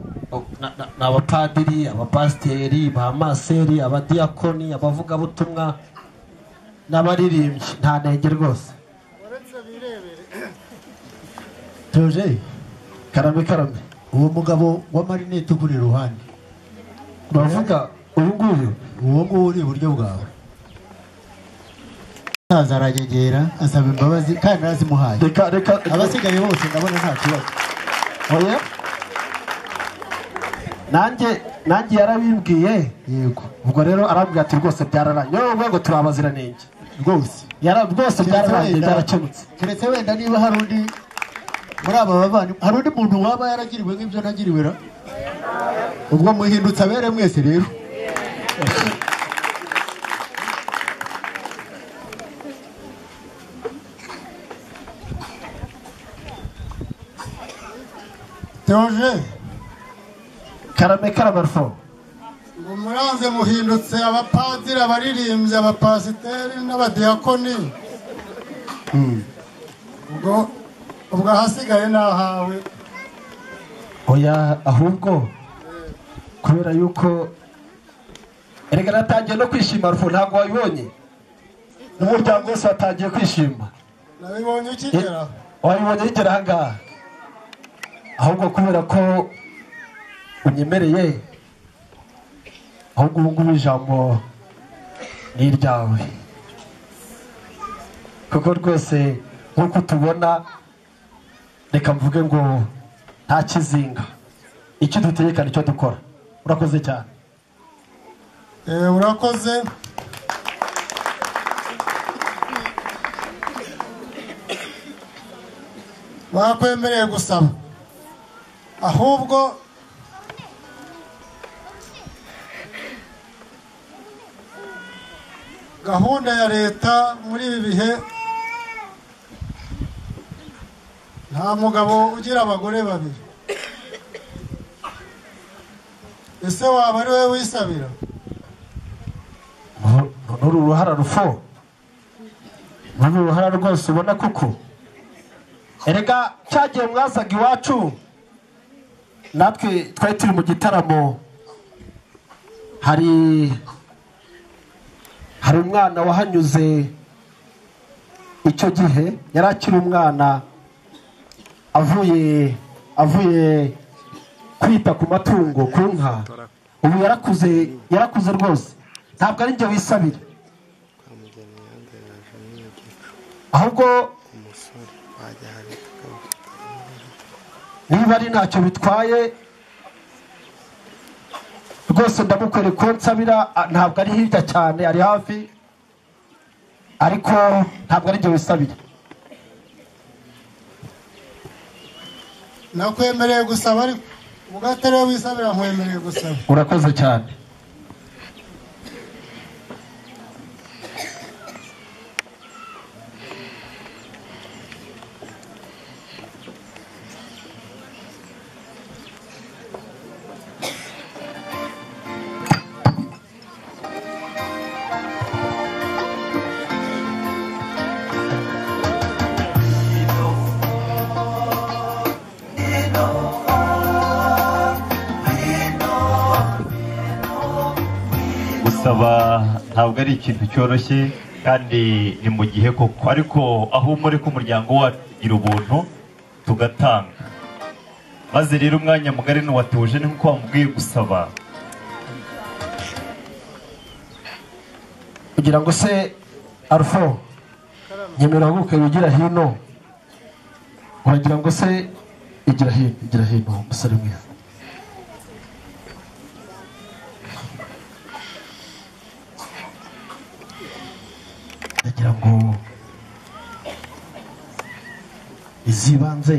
[SPEAKER 4] na- na- ni abapadiri abapasiteri abamaseri abadiyakoni abavugabutumwa n'abaririmbyi nta ntege rwose
[SPEAKER 2] uretse birebere
[SPEAKER 4] Teogeye karame karame
[SPEAKER 9] uwo mugabo w'amarinete ugura iruhande
[SPEAKER 4] bavuga uyu nguyu
[SPEAKER 9] uwo nguwo uri iburyo bwawe azaza aragegera asaba imbabazi kandi narazimuhaye
[SPEAKER 4] reka reka
[SPEAKER 9] abasigaye bose ndabona nta kibazo
[SPEAKER 4] oya nanjye nanjye yarabibwiye
[SPEAKER 9] yego
[SPEAKER 4] ubwo rero arabwira ati rwose byararangiye yewe rwego turi abaziranenge
[SPEAKER 9] rwose
[SPEAKER 4] Yara- rwose
[SPEAKER 9] Keretse
[SPEAKER 4] byararangiye
[SPEAKER 9] wenda-
[SPEAKER 4] byarakemutse
[SPEAKER 9] keretse wenda niba hari undi muri aba bavandimwe hari undi muntu waba yaragiriwe nk'ibyo nagiriwe ra ubwo muhindutse abere mwese rero
[SPEAKER 2] teoje
[SPEAKER 4] karame karame rufo
[SPEAKER 2] ngo muranze muhindutse abapadiri abaririmbyi abapasiteri n'abadiyakoni ubwo ubwo ahasigaye ni ahawe
[SPEAKER 4] oya ahubwo kubera yuko erega natangiye no kwishima rufu ntabwo wabibonye n'umuryango wose watangiye kwishima
[SPEAKER 2] nabibonye ukigeraho
[SPEAKER 4] wabibonye rigera ahangaha ahubwo kubera ko unyemereye ahubwo ubu ngubu ijambo ni iryawe kuko rwose nk'uko tubona reka mvuge ngo nta kizinga icyo dutegeka nicyo dukora urakoze cyane
[SPEAKER 2] Eh, urakoze bakwemereye gusaba ahubwo gahunda ya leta muri ibi bihe nta mugabo ugira abagore babiri ese waba ari we wisabira
[SPEAKER 4] nuru uruhara rufo nuru uruhara rwose ubona kuko erega cyagiye mwasaga iwacu natwe twari turi mu gitaramo hari hari umwana wahanyuze icyo gihe yari akiri umwana avuye avuye kwita ku matungo ku nka ubu yarakuze yarakuze rwose ntabwo ari njye wisabira ahubwo niba ari ntacyo bitwaye rwose ndamukore ko nsabira a- ntabwo ari hirya cyane ari hafi ariko ntabwo ari njye wisabira
[SPEAKER 2] nakwemereye gusaba ariko ubwo atari we wisabira nkwemereye gusaba
[SPEAKER 4] urakoze cyane
[SPEAKER 1] gusaba ntabwo ari ikintu cyoroshye kandi ni mu gihe koko ariko aho muri ko umuryango wagira ubuntu tugatanga maze rero umwanya mugari n'uwatuje ni nk'uko wamubwiye gusaba
[SPEAKER 4] kugira ngo se arufo nyemera ahaguruke wigira hino uragira ngo se igira hino igira hino umusore mwiza ndagira ngo izibanze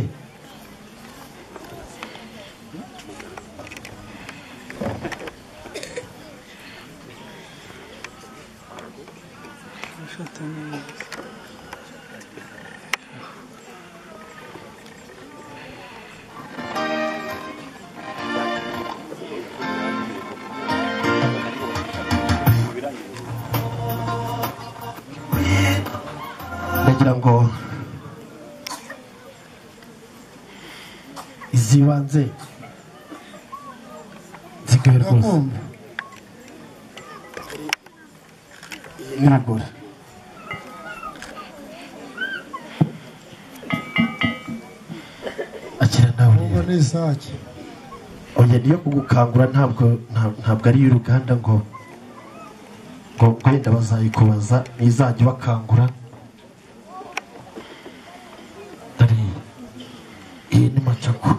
[SPEAKER 4] ndagira ngo izibanze zikwiye rwose
[SPEAKER 2] ndakumva
[SPEAKER 4] n'abagore akira nawe
[SPEAKER 2] ubwo ni isake
[SPEAKER 4] oya niyo kugukangura ntabwo nta- ntabwo ari iy'uruganda ngo ngo ngo wenda bazayikubaza ntizajya ibakangura dore iyi ni macako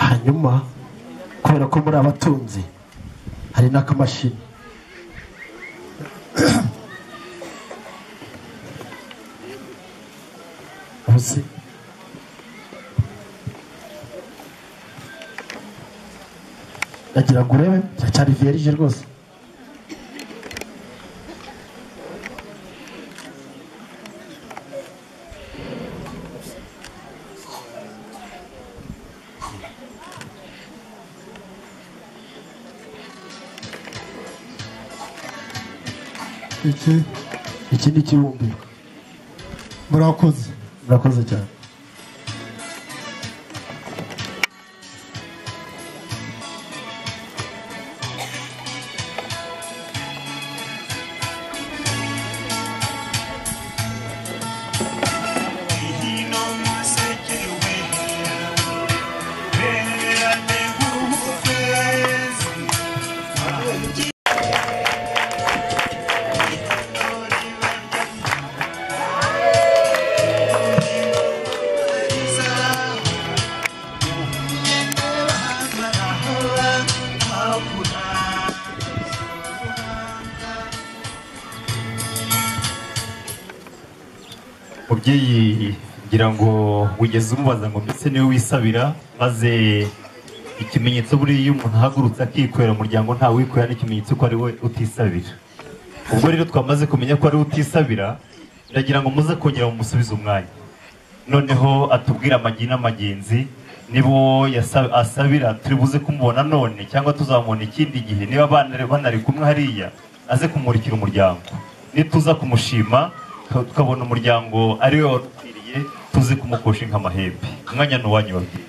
[SPEAKER 4] hanyuma kubera ko muri abatunzi hari n'akamashini ubuze ndagira ngo urebe cyari vierge rwose
[SPEAKER 2] iki
[SPEAKER 4] iki ni ikibumbiro
[SPEAKER 2] murakoze
[SPEAKER 4] murakoze cyane
[SPEAKER 1] mubyeyi ngira ngo wigeze umubaza ngo mbese niwe wisabira maze ikimenyetso buriya iyo umuntu ahagurutse akikorera umuryango nta wikorera n'ikimenyetso ko ari we utisabira ubwo rero twamaze kumenya ko ari we utisabira ndagira ngo muze kongera mumusubize umwanya noneho atubwire amagi n'amagenzi nibo yasa- asabira turi buze kumubona none cyangwa tuzamubona ikindi gihe niba bana- banari kumwe hariya aze kumurikira umuryango nituza kumushima tu- tukabona umuryango ari we warukwiriye tuze kumukosha nk'amahembe umwanya ni uwanyu babyeyi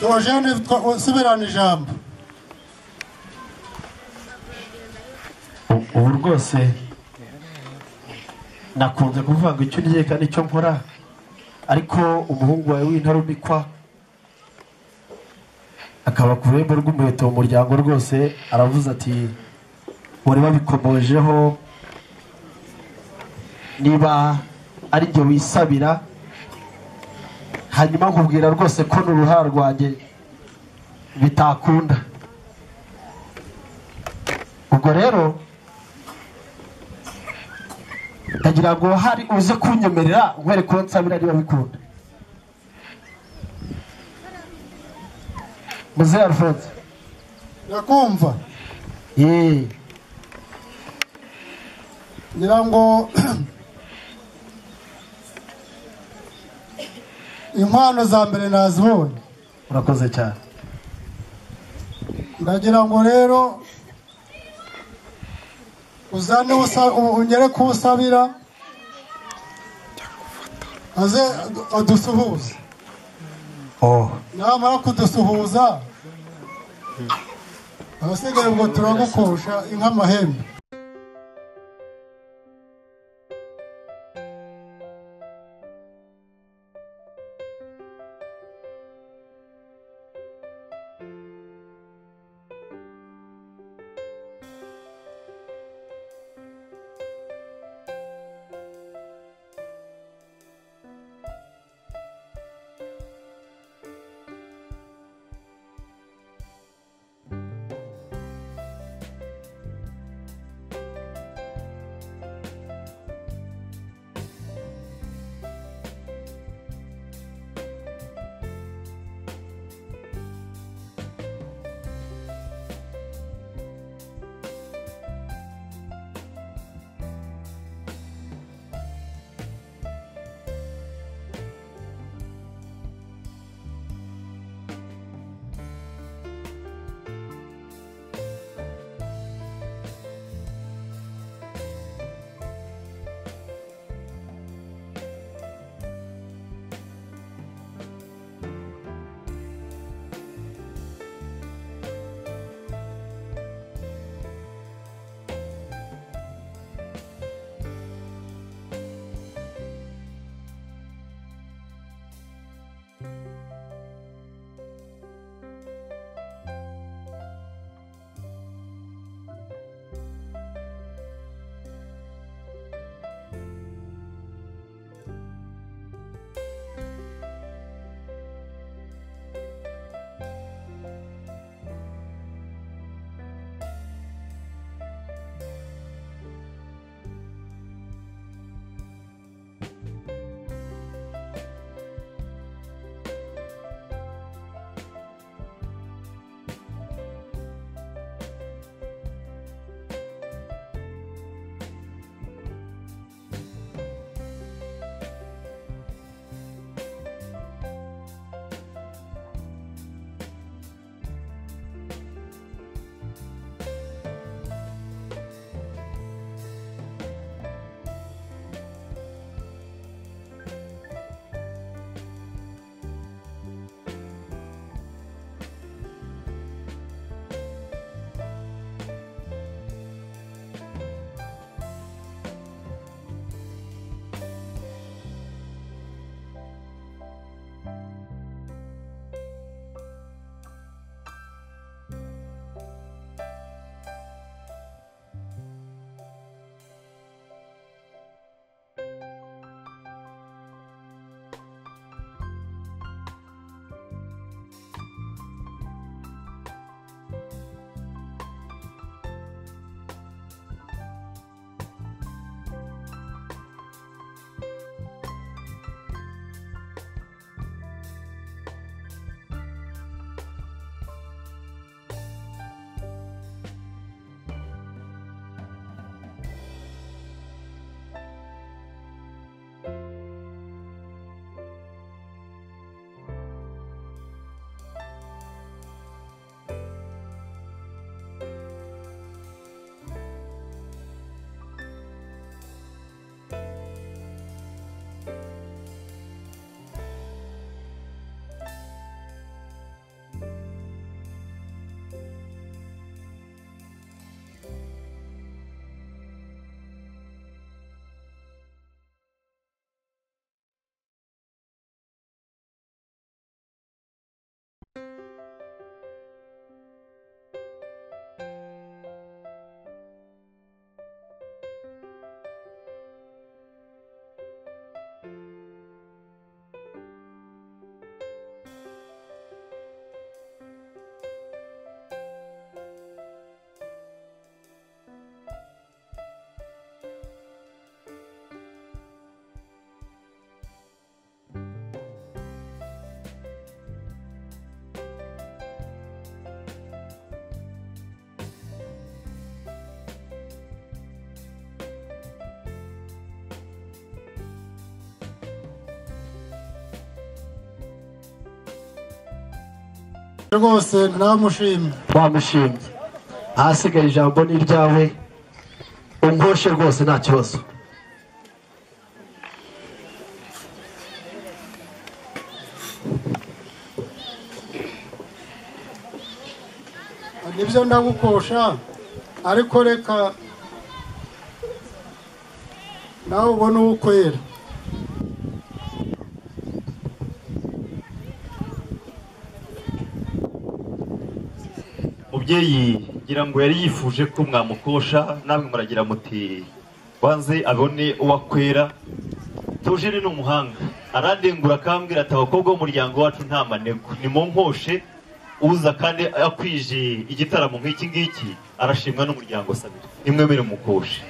[SPEAKER 2] Eugene usubirana ijambo
[SPEAKER 4] U- ubu rwose nakunze kuvuga ngo icyo uryeka kandi icyo nkora ariko umuhungu wawe w'intarumikwa akaba ku rurembo rw'umuheto mu muryango rwose aravuze ati wari wabikomojeho niba ari byo wisabira hanyuma nkubwira rwose ko n'uruhara rwanjye bitakunda ubwo rero ndagira ngo hari uze kunyemerera nkwereka uwo nsabira niba bikunda muzehe alphonse
[SPEAKER 2] ndakumva
[SPEAKER 4] yeee
[SPEAKER 2] ngira ngo inkwano za mbere nazibonye
[SPEAKER 4] urakoze cyane
[SPEAKER 2] ndagira ngo rero uzane uwo usa- u- ungere ku usabira aze adusuhuze
[SPEAKER 4] oh
[SPEAKER 2] namara kudusuhuza abasigaye ubwo turagukosha inka amahembe
[SPEAKER 10] rwose namushimye
[SPEAKER 4] wamushimye ahasigaye ijambo ni iryawe unkoshe rwose nta kibazo
[SPEAKER 10] nibyo ndagukosha ariko reka nawe ubone uwukwera
[SPEAKER 1] mubyeyi ngira ngo yari yifuje ko mwamukosha namwe muragira muti wanze abone uwo akwera tujene ni umuhanga arandengura akambwira ati abakobwa b'umuryango wacu nta manegu nimunkoshe uza kandi akwije igitaramo nk'iki ngiki arashimwa n'umuryango sabiri nimwemere mukoshe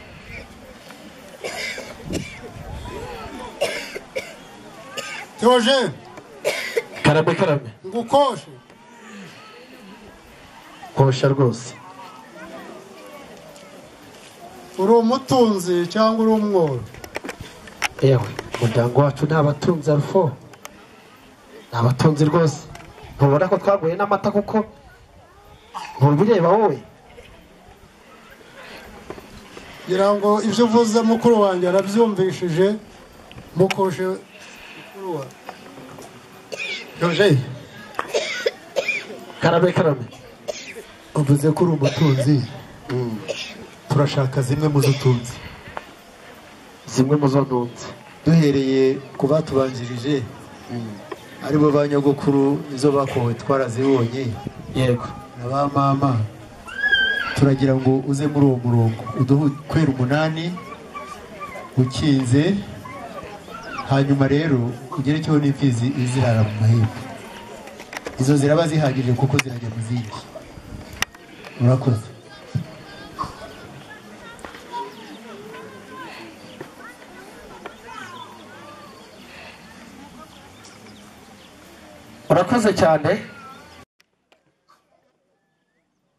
[SPEAKER 10] teogene
[SPEAKER 4] karame karame
[SPEAKER 10] ngukoshe
[SPEAKER 4] kosha rwose
[SPEAKER 10] uri umutunzi cyangwa uri umworo
[SPEAKER 4] yewe umuryango wacu ni abatunzi arufo ni abatunzi rwose ntubona ko twaguye n'amata kuko ntubireba wowe
[SPEAKER 10] ngira ngo ibyo uvuze mukuru wanjye arabyumvishije mukoshe mukuru wa
[SPEAKER 4] Roger karame karame
[SPEAKER 11] uvuze ko uri umutunzi turashaka zimwe mu zo utunze
[SPEAKER 4] zimwe mu zo ntunze
[SPEAKER 2] duhereye ku batubanjirije aribo ba nyogokuru izo bakowe twarazibonye
[SPEAKER 4] yego
[SPEAKER 2] na ba mama turagira ngo uze muri uwo murongo uduhe ukwera umunani ukinze hanyuma rero ugerekeho n'imfizi izirara mu mahembe izo ziraba zihagije kuko zirajya mu zindi murakoze
[SPEAKER 4] urakoze cyane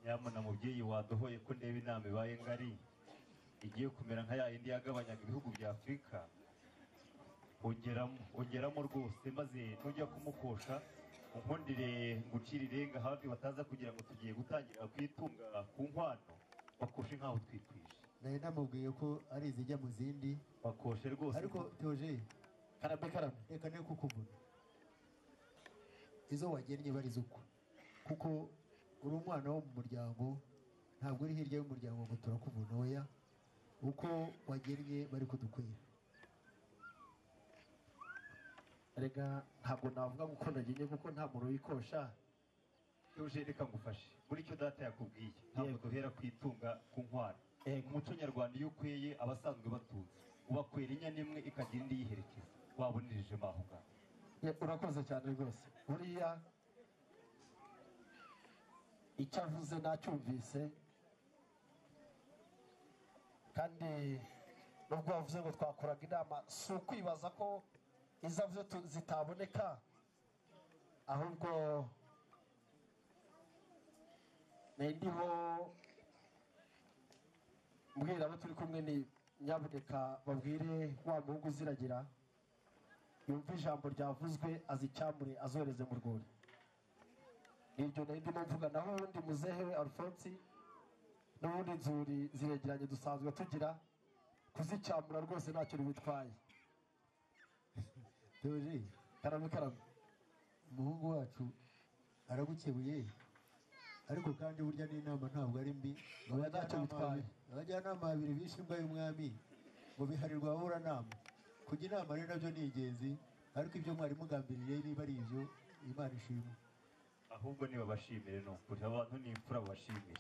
[SPEAKER 1] nyamuna mubyeyi waduhoye ko ndeba inama ibaye ngari igiye kumera nka ya yindi yagabanyaga ibihugu bya afurika ongeramo ongeramo rwose maze nujya kumukosha unkundire ngucira irenga hafi bataza kugira ngo tugiye gutangira kwitunga ku nkwano bakoshe nk'aho twikwishe
[SPEAKER 2] nari namubwiye ko ari izijya mu zindi
[SPEAKER 1] bakoshe rwose
[SPEAKER 2] ariko teoje karame karame reka ne kukuvuna izo wagennye barizo uko kuko uri umwana wo mu muryango ntabwo uri hirya y'umuryango ngo turakuvuna oya uko wagennye bari kudukwira
[SPEAKER 4] rega ntabwo navuga ngo uko nagenye kuko nta muntu wikosha
[SPEAKER 1] Eugene reka ngufashe muri icyo data yakubwiye ntabwo duhera ku itunga ku nkwano umuco nyarwanda iyo ukweye aba asanzwe batunze ubakwera inyana imwe ikagira indi yiherekeza wabonereje aho ngaho
[SPEAKER 4] Ye- urakoze cyane rwose buriya icyo avuze nacyumvise kandi nubwo wavuze ngo twakoraga inama si ukwibaza ko izavuze zitaboneka ahubwo nari ndiho mbwira abo turi kumwe ni nyabuneka babwire wa muhungu uziragira yumva ijambo ryavuzwe azicyamure azohereze mu rwuri nibyo nari ndimo mvuga naho ubundi muzehe we alphonse n'ubundi inzuri ziregeranye dusanzwe tugira kuzicyamura rwose ntacyo bibitwaye
[SPEAKER 2] teoje
[SPEAKER 4] karame karame
[SPEAKER 2] umuhungu wacu aragukebuye ariko kandi burya n'inama ntabwo ari mbi ngo
[SPEAKER 4] Oya, ntacyo
[SPEAKER 2] abajyanama
[SPEAKER 4] bitwaye.
[SPEAKER 2] babiri- abajyanama babiri bishe imbwa y'umwami ngo biharirwe ababuranama kujya inama rero nabyo ni ingenzi ariko ibyo mwari mugambiriye niba ari ibyo imana ishima
[SPEAKER 1] ahubwo nibabashimire ni ukuri abantu ni imfura babashimire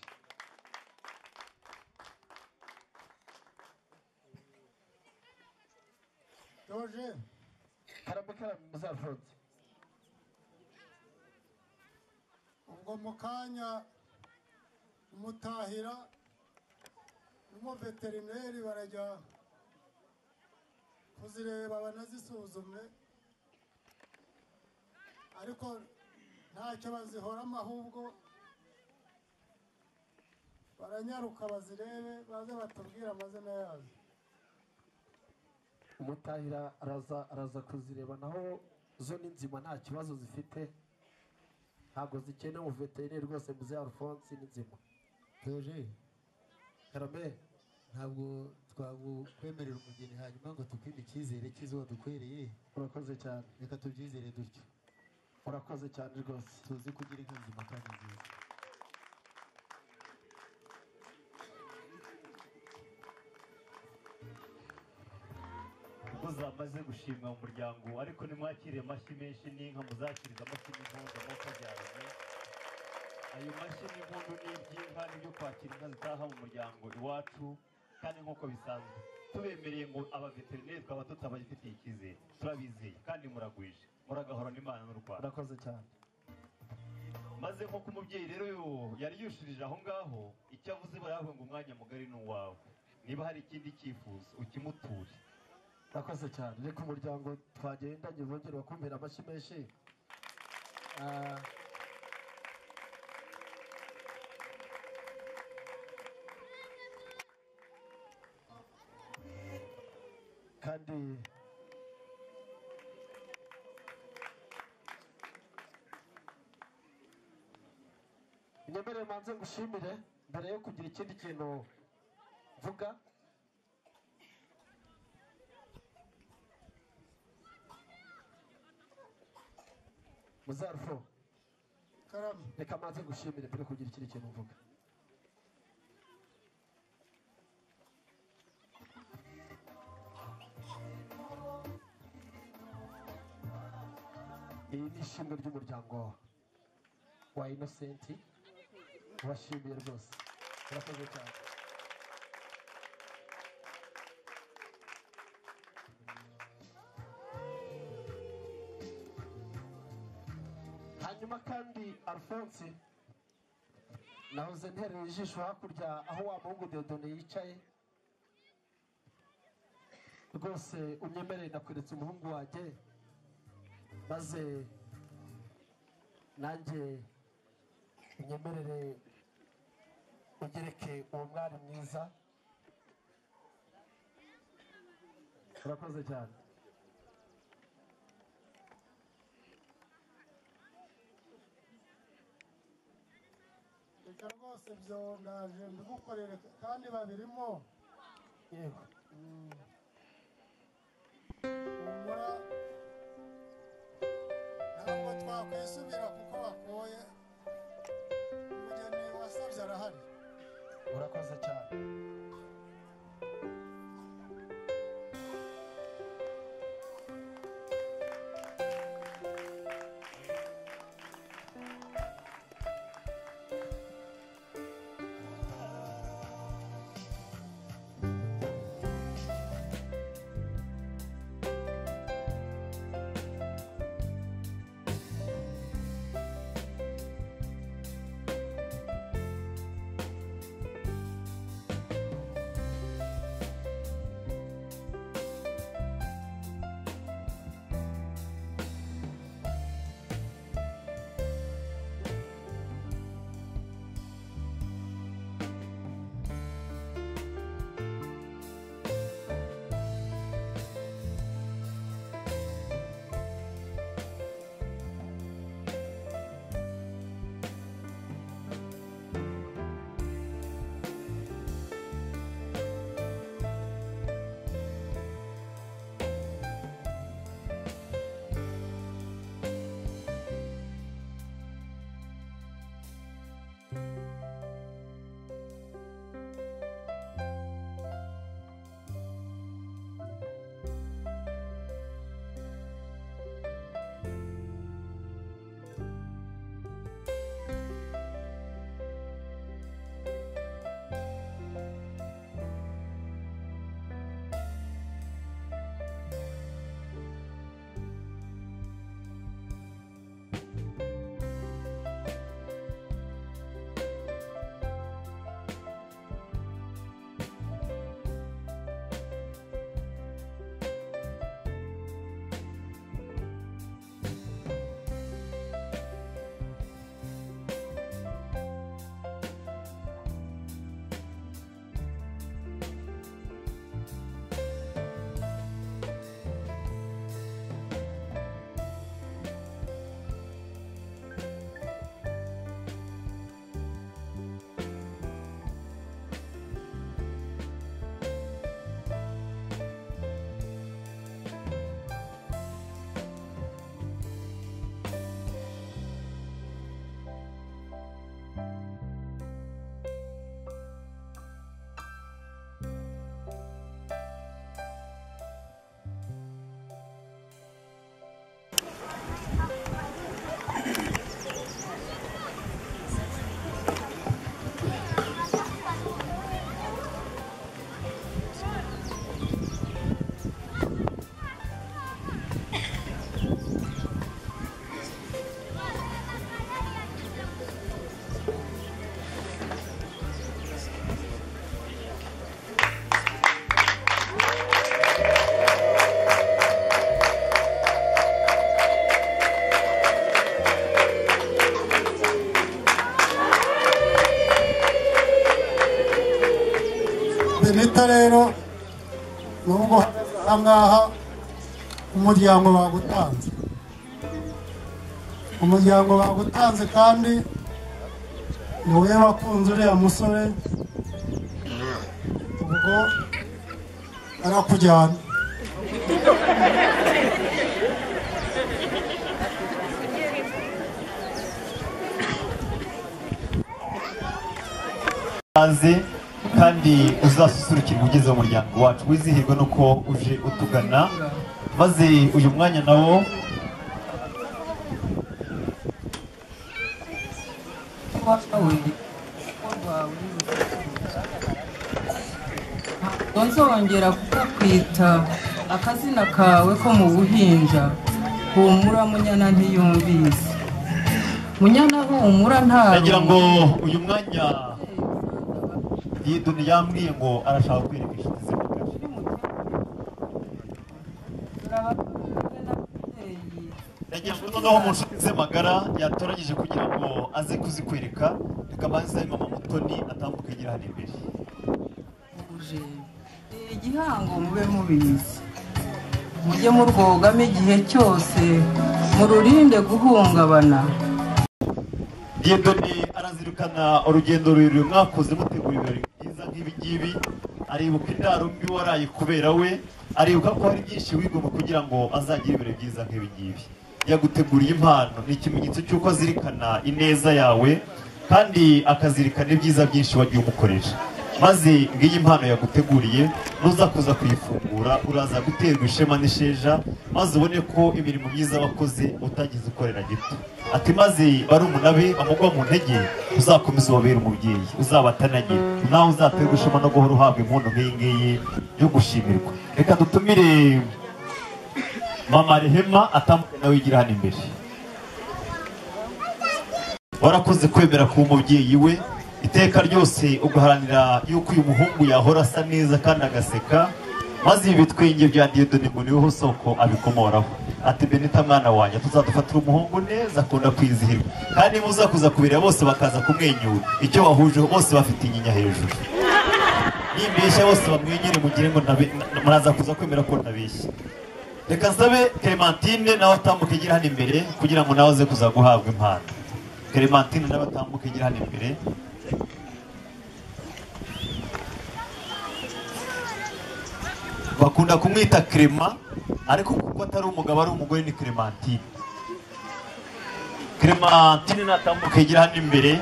[SPEAKER 10] teogene
[SPEAKER 4] karame karame muzafonze
[SPEAKER 10] ubwo mu kanya umutahira n'umuveterineri barajya kuzireba banazisuzume ariko ntacyo bazihoramo ahubwo baranyaruka bazirebe baze batubwire amazina yazo
[SPEAKER 4] umutahira araza araza kuzireba naho zo ni nzima nta kibazo zifite ntabwo zikene umuveterineri rwose muze alphonse ni nzima
[SPEAKER 12] Roger
[SPEAKER 4] karame
[SPEAKER 12] ntabwo twakwemerera umugeni hanyuma ngo tukwime icyizere cy'izo wadukwereye
[SPEAKER 4] urakoze cyane
[SPEAKER 12] reka tubyizere dutyo
[SPEAKER 4] urakoze cyane rwose
[SPEAKER 12] tuzi kugira inka nzima kandi nziza
[SPEAKER 1] kuko zamaze gushimwa mu muryango ariko nimwakire amashyi menshi n'inka muzakiriza amashyi n'impundu nk'uko byaremwe ayo mashyi n'impundu n'iby'inka nibyo kwakira inka zitaha mu muryango iwacu kandi nk'uko bisanzwe tubemereye ngo abaveterineri twaba tutabagifitiye icyizere turabizeye kandi muragwije muragahorana Imana n'u Rwanda
[SPEAKER 4] urakoze cyane
[SPEAKER 1] maze nk'uko umubyeyi rero yo yari yushirije aho ngaho icyo avuze baravuga ngo umwanya mugari ni uwawe niba hari ikindi cyifuzo ukimuture
[SPEAKER 4] urakoze cyane reka umuryango twagendanye bongere bakumvira amashyi menshi Ah, kandi nyemerere manze ngushimire mbere yo kugira ikindi kintu mvuga muzarufo
[SPEAKER 2] karame
[SPEAKER 4] reka manze ngushimire mbere yo kugira ikindi kintu mvuga iri ni ishimwe ry'umuryango wa inosenti ubashimiye rwose urakoze cyane hanyuma kandi alphonse nahoze ntereye ijisho hakurya aho wa muhungu deodone yicaye rwose unyemereye nakweretse umuhungu wanjye maze nanjye unyemerere ugereke uwo mwari mwiza urakoze cyane
[SPEAKER 2] reka rwose byongaje mbigukorere kandi babirimo
[SPEAKER 4] yego
[SPEAKER 2] humura ntabwo twakwisubira kuko bakoye umugeni wasabye arahari
[SPEAKER 4] urakoze cyane
[SPEAKER 2] gito rero nubwo uhagaze aha ngaha umuryango bagutanze umuryango bagutanze kandi ni wowe wakunze uriya musore ubwo arakujyana
[SPEAKER 1] ikaze kandi uzasusurukirwa ugeze mu muryango wacu wizihirwe nuko uje utugana maze uyu mwanya nawo
[SPEAKER 13] ntuzongera kukwita akazina kawe ko mu buhinja humura munyana ntiyumvise munyana humura
[SPEAKER 1] nagira ngo
[SPEAKER 13] ntarumva
[SPEAKER 1] uyu mwanya yiduni yambwiye ngo arashaka kwereka inshuti ze nagira ngo noneho mu nshuti ze magara yatoranyije kugira ngo aze kuzikwereka reka banze mama mutoni atambuke yigira hano imbere
[SPEAKER 13] uje ni igihango mube mubizi mujye murwogamo igihe cyose mururinde guhungabana
[SPEAKER 1] Yedoni arazirikana urugendo rurerure mwakoze mutegura ibirori byiza nk'ibi ngibi aribuka indaro mbi waraye kubera we aribuka ko hari byinshi wigomwe kugira ngo azagire ibirori byiza nk'ibi ngibi yaguteguriye impano ni ikimenyetso cy'uko azirikana ineza yawe kandi akazirikana ibyiza byinshi wagiye umukoresha maze ngiyi impano yaguteguriye nuza kuza kuyifungura uraza guterwa ishema n'isheja maze ubone ko imirimo myiza wakoze utagize ukorera gito ati maze barumuna be bamugwa mu ntege uzakomeza ubabere umubyeyi uzabatanage nawe uzaterwa ishema no guhora uhabwa impundu nk'iyi ngiyi yo gushimirwa reka dutumire mama rehema atambuke nawe yigira hano imbere warakoze kwemera kuba umubyeyi we iteka ryose ugaharanira yuko uyu muhungu yahora asa neza kandi agaseka maze ibi bitwenge bya diyodoni ngo niwe soko abikomoraho ati benita mwana wanjye tuzadufatira umuhungu neza akunda kwizihirwa kandi muzakuza kubireba bose bakaza kumwenyura icyo wahuje bose bafite inyinya hejuru nimbeshya bose bamwenyure mugire ngo ntabe- na- muraza kuza kwemera ko ntabeshya reka nsabe clementine nawe atambuke igira hano imbere kugira ngo nawe aze kuza guhabwa impano clementine nawe atambuke igira hano imbere bakunda kumwita Clement ariko kuko atari umugabo ari umugore ni Clementine Clementine natambuka yigira hano imbere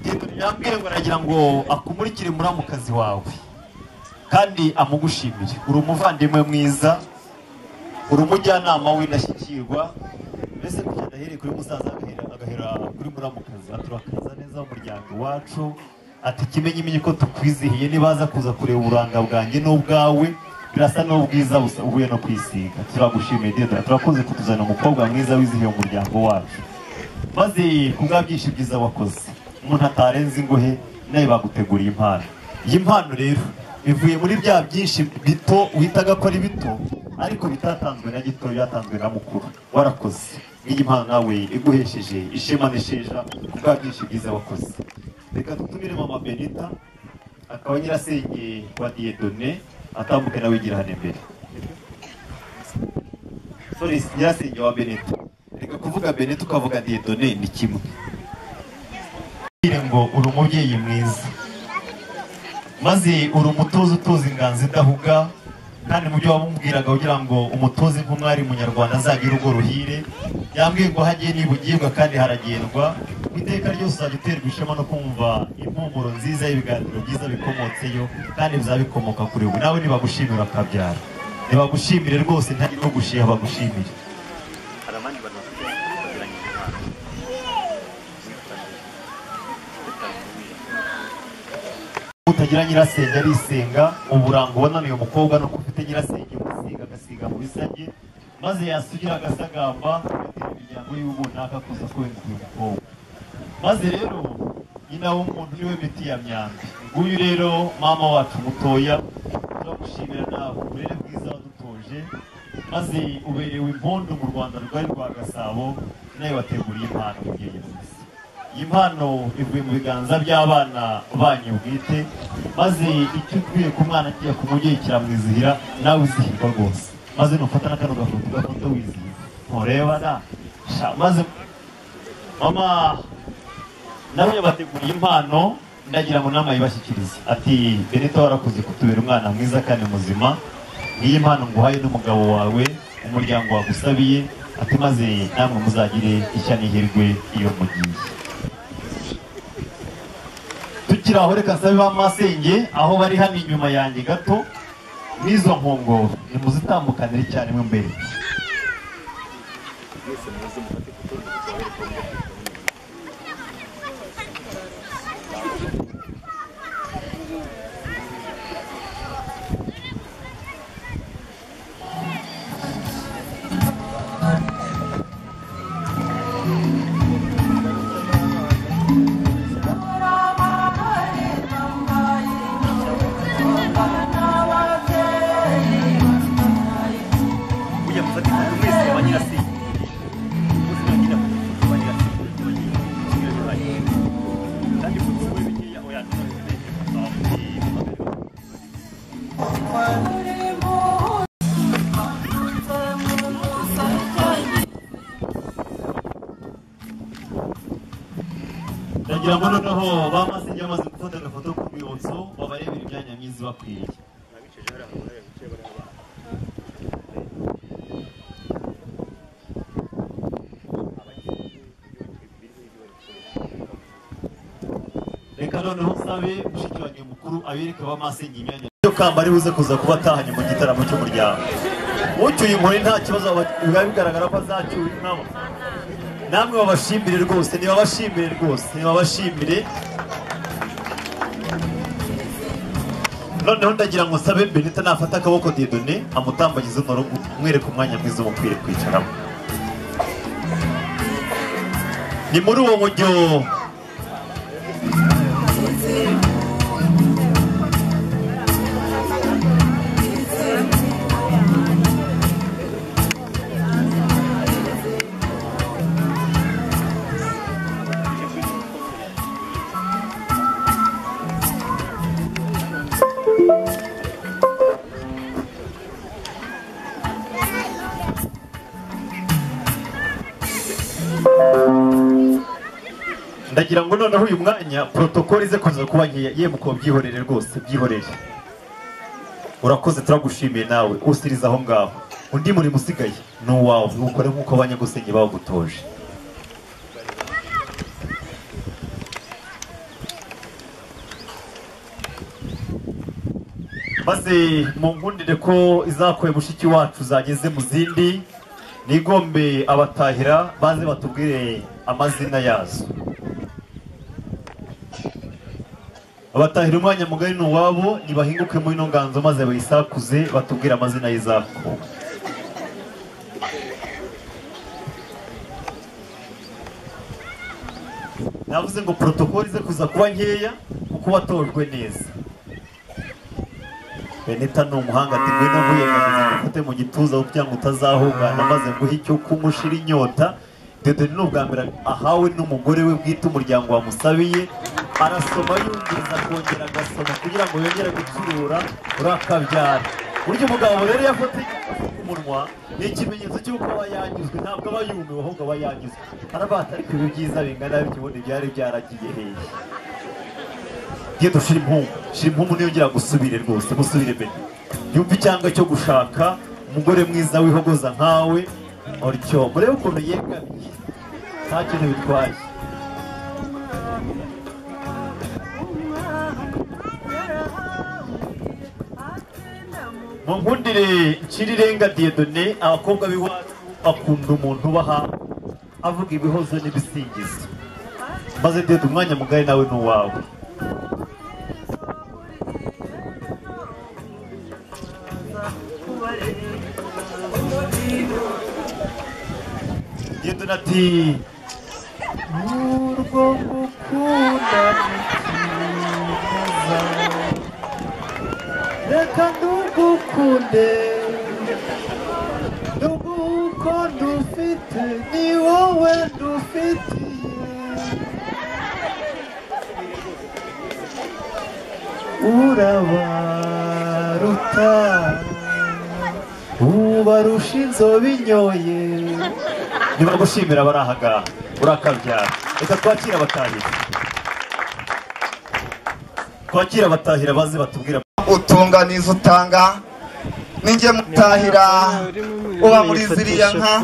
[SPEAKER 1] Pedro yambwiye ngo aragira ngo akumurikire muramukazi wawe kandi amugushimire uri umuvandimwe mwiza uri umujyanama w'indashyikirwa mbese kugira adahereye kuri musaza agahera agahera kuri muramukazi aturakaza neza umuryango iwacu ati kimenyimenye ko tukwizihiye nibaza kuza kureba uburanga bwanjye n'ubwawe birasa n'ubwiza busa uhuye no kwisiga turagushimiye dedora turakoze kutuzana umukobwa mwiza wizihiye umuryango wacu maze ku bwa byinshi byiza wakoze umuntu atarenze ingohe nawe baguteguriye impano iyi mpano rero ivuye muri bya byinshi bito witaga ko ari bito ariko bitatanzwe na gito byatanzwe na mukuru warakoze nk'iyi mpano nawe iguhesheje ishema n'isheja ku bwa byinshi byiza wakoze reka dutumire mama benita akaba nyirasenge wa diyedone atambuke nawe yigira hano imbere sorry nyirasenge wa benita reka kuvuga benita ukavuga diyedone ni kimwe Mbwire ngo uri umubyeyi mwiza maze uri umutoza utoza inganzo idahuga kandi mu byo wamubwiraga kugira ngo umutoze nk'umwari munyarwanda azagire urwo ruhire yambwiye ngo hagiye nibugirwa kandi haragendwa ku iteka ryose uzajya uterwa ishema no kumva impumuro nziza y'ibiganiro byiza bikomotseyo kandi bizaba bikomoka kuri we nawe nibagushimira akabyara nibagushimire rwose ntagire ugushiha bagushimire
[SPEAKER 14] hari abandi bantu bafite baziranye
[SPEAKER 1] utagira nyirasenge arisenga uburango ubona ni uyu mukobwa nuko ufite nyirasenge umusiga agasiga mu bisage maze yasugira agasagamba agatera imiryango yiwe runaka kuza kurenza uyu mukobwa maze rero nyina w'umuntu niwe miti ya myambi nguyu rero mama wacu mutoya turagushimira nawe uburere bwiza wadutoje maze uberewe impundu mu rwanda rwari rwa gasabo nawe wateguriye impano mubyeyi mwiza iyi mpano ivuye mu biganza by'abana banyu bwite maze icyo ukwiye ku mwana agiye kumujye kiramwizihira nawe uzihirwa rwose maze nufata na kano gafoto gafoto wizihiza ntureba na sha maze mama nawe yabateguriye impano ndagira ngo nama yibashyikirize ati benito warakoze kutubera umwana mwiza kandi muzima ngiyi impano nguhaye n'umugabo wawe umuryango wagusabiye ati maze namwe muzagire ishya n'ihirwe iyo mugiye tukiri aho reka nsabe ba masenge aho bari hano inyuma yanjye gato n'izo nkongoro nimuzitambukanire cyane mo imbere
[SPEAKER 14] mwese muze mufate ifoto y'urwibutso abereka uburyo
[SPEAKER 13] Ujya gufata ifoto mwese ba nyirasenge.
[SPEAKER 14] Bose bagira amafoto ba nyirasenge, bagira amafoto y'ababaye. Kandi ifoto wowe bikeya oya, ntuzabikeneye ifoto aho kuri mobile.
[SPEAKER 1] ndagira ngo noneho ba masenge bamaze gufata agafoto k'urwibutso babarebera imyanya myiza ibakwiriye reka noneho nsabe mushiki wanjye mukuru abereke ba masenge imyanya yo kamba ari buze kuza kuba atahanye mu gitaramo cy'umuryango ucyuye inkoni nta kibazo aba- biba bigaragara ko azacyura nabo namwe babashimire rwose ntibabashimire rwose ntibabashimire noneho ndagira ngo nsabe benita nafata akaboko didone amutambagize umurongo umwereke umwanya mwiza wo ukwiye kwicaramo ni muri uwo mujyo ndagira ngo noneho uyu mwanya protokole ize kuza kuba nkeya yemwe kuba byihorere rwose byihorere urakoze turagushimiye nawe usiriza aho ngaho undi murimo usigaye ni uwawe ntukore nk'uko abanyagusenge bawugutoje maze mungundire ko izakoye mushiki wacu zageze mu zindi nigombe abatahira baze batubwire amazina yazo abatahira umwanya mugari ni uwabo nibahinguke muri ino nganzo maze bayisakuze batubwire amazina y'izako navuze ngo protokoli ize kuza kuba nkeya kuko watojwe neza benita ni umuhanga ati ngwino avuye akazi gufate mu gituza kugira ngo utazahungana maze nguhe icyo kumushira inyota dede ni ubwa mbere ahawe n'umugore we bwite umuryango wamusabiye arasoma yumviriza akongera agasoma kugira ngo yongere gucurura urakabyara burya umugabo rero yafatiye umunwa ni ikimenyetso cy'uko aba yanyuzwe ntabwo aba yumiwe ahubwo aba yanyuzwe arabata ariko ibi byiza bingana bityo ubundi byari byaragiye hehe genda ushira impungu shira impungu niyongera gusubire rwose musubire mbere yumva icyanga cyo gushaka umugore mwiza wihogoza nkawe utyo murebe ukuntu yegamiye nta kintu bitwaye munkundire nshirirenga diyedone abakobwa b'iwacu bakunda umuntu ubaha avuga ibihozo n'ibisingizo maze dede umwanya mugari nawe ni uwawe diyedone ati n'urwo gukunda mukiza reka ndugukunde nduguko ndufite ni wowe ndufitiye urabaruta ubarusha inzobe inyoye nibagushimira abari aha ngaha urakabyara reka twakire abatahira twakire abatahira baze batubwira
[SPEAKER 15] utunganiza utanga ninjye mutahira uba muri ziriya nka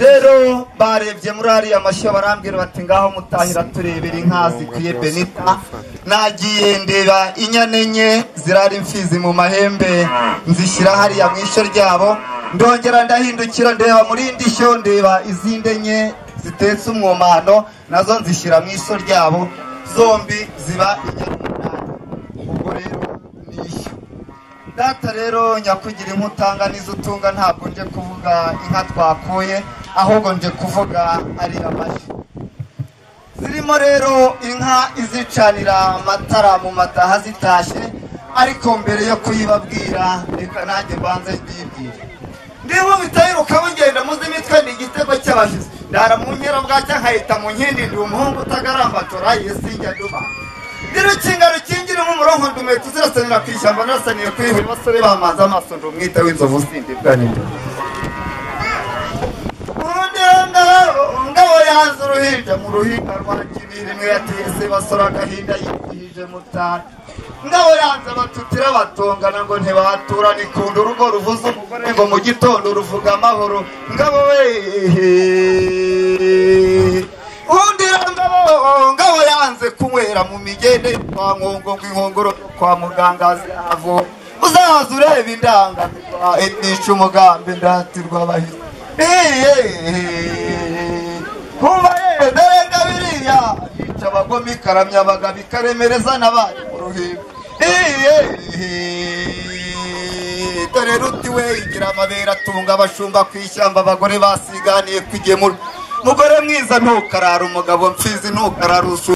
[SPEAKER 15] rero barebye muri ariya mashyo barambwira bati ngaho mutahira turebera inka zikwiye benita nagiye ndeba inyana enye zirara imfizi mu mahembe nzishyira hariya mu ishyo ryabo ndongera ndahindukira ndeba muri indi shyo ndeba izindi enye zitetse umwomano nazo nzishyira mu ishyo ryabo zombi ziba inyana data rero nyakugira inka n'izo utunga ntabwo nje kuvuga inka twakuye ahubwo nje kuvuga ari amashyi zirimo rero inka izicanira amatara mu mataha zitashye ariko mbere yo kuyibabwira reka nanjye mbanze mbibwire ndiho bitayiruka mugenda muzi imitwe ni igitego cy'abashyitsi ndara mu nkera bwacya nkahita mu nkindi ndi umuhungu utagaramba tora yesinjya duma rero kingaro kingira nk'umurongo ndume tuzirasanira ku ishyamba narasaniye kuri buri basore bamaze amaso ndi umwite w'inzovu sindi bwa ninde ngabo yanze uruhinja mu ruhinja rwa kibiri mwe yateye se basora agahinda yigihije mutara ngabo yanze abatutira batongana ngo ntibatura nikunda urugo ruvuze umugore ngo mu gitondo ruvuga amahoro ngabo wehehehe undi ngabo ngabo yanze kunywera mu migende kwa nkongo ng'inkongoro kwa muganga azavo uzaza ureba indangamirwa itica umugambi ndatirwa abahisi kumva yenda renga biriya yica abagome ikaramya abagabo ikaremereza n'abari mu ruhimbi dore ruti we igira amabere atunga abashumba ku ishyamba abagore basiganiye kugemura mugore mwiza ntukarara umugabo mfizi ntukarara usu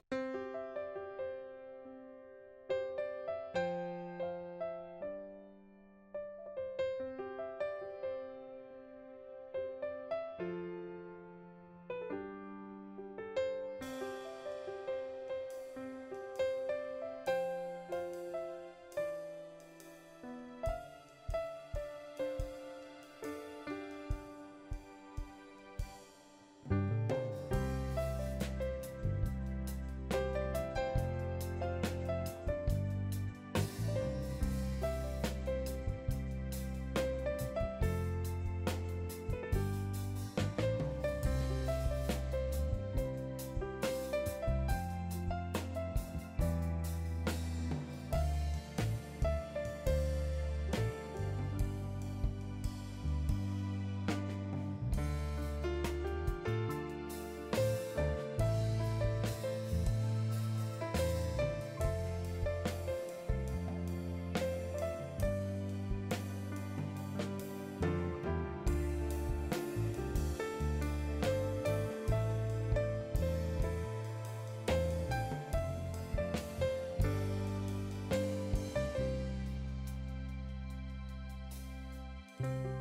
[SPEAKER 15] thank you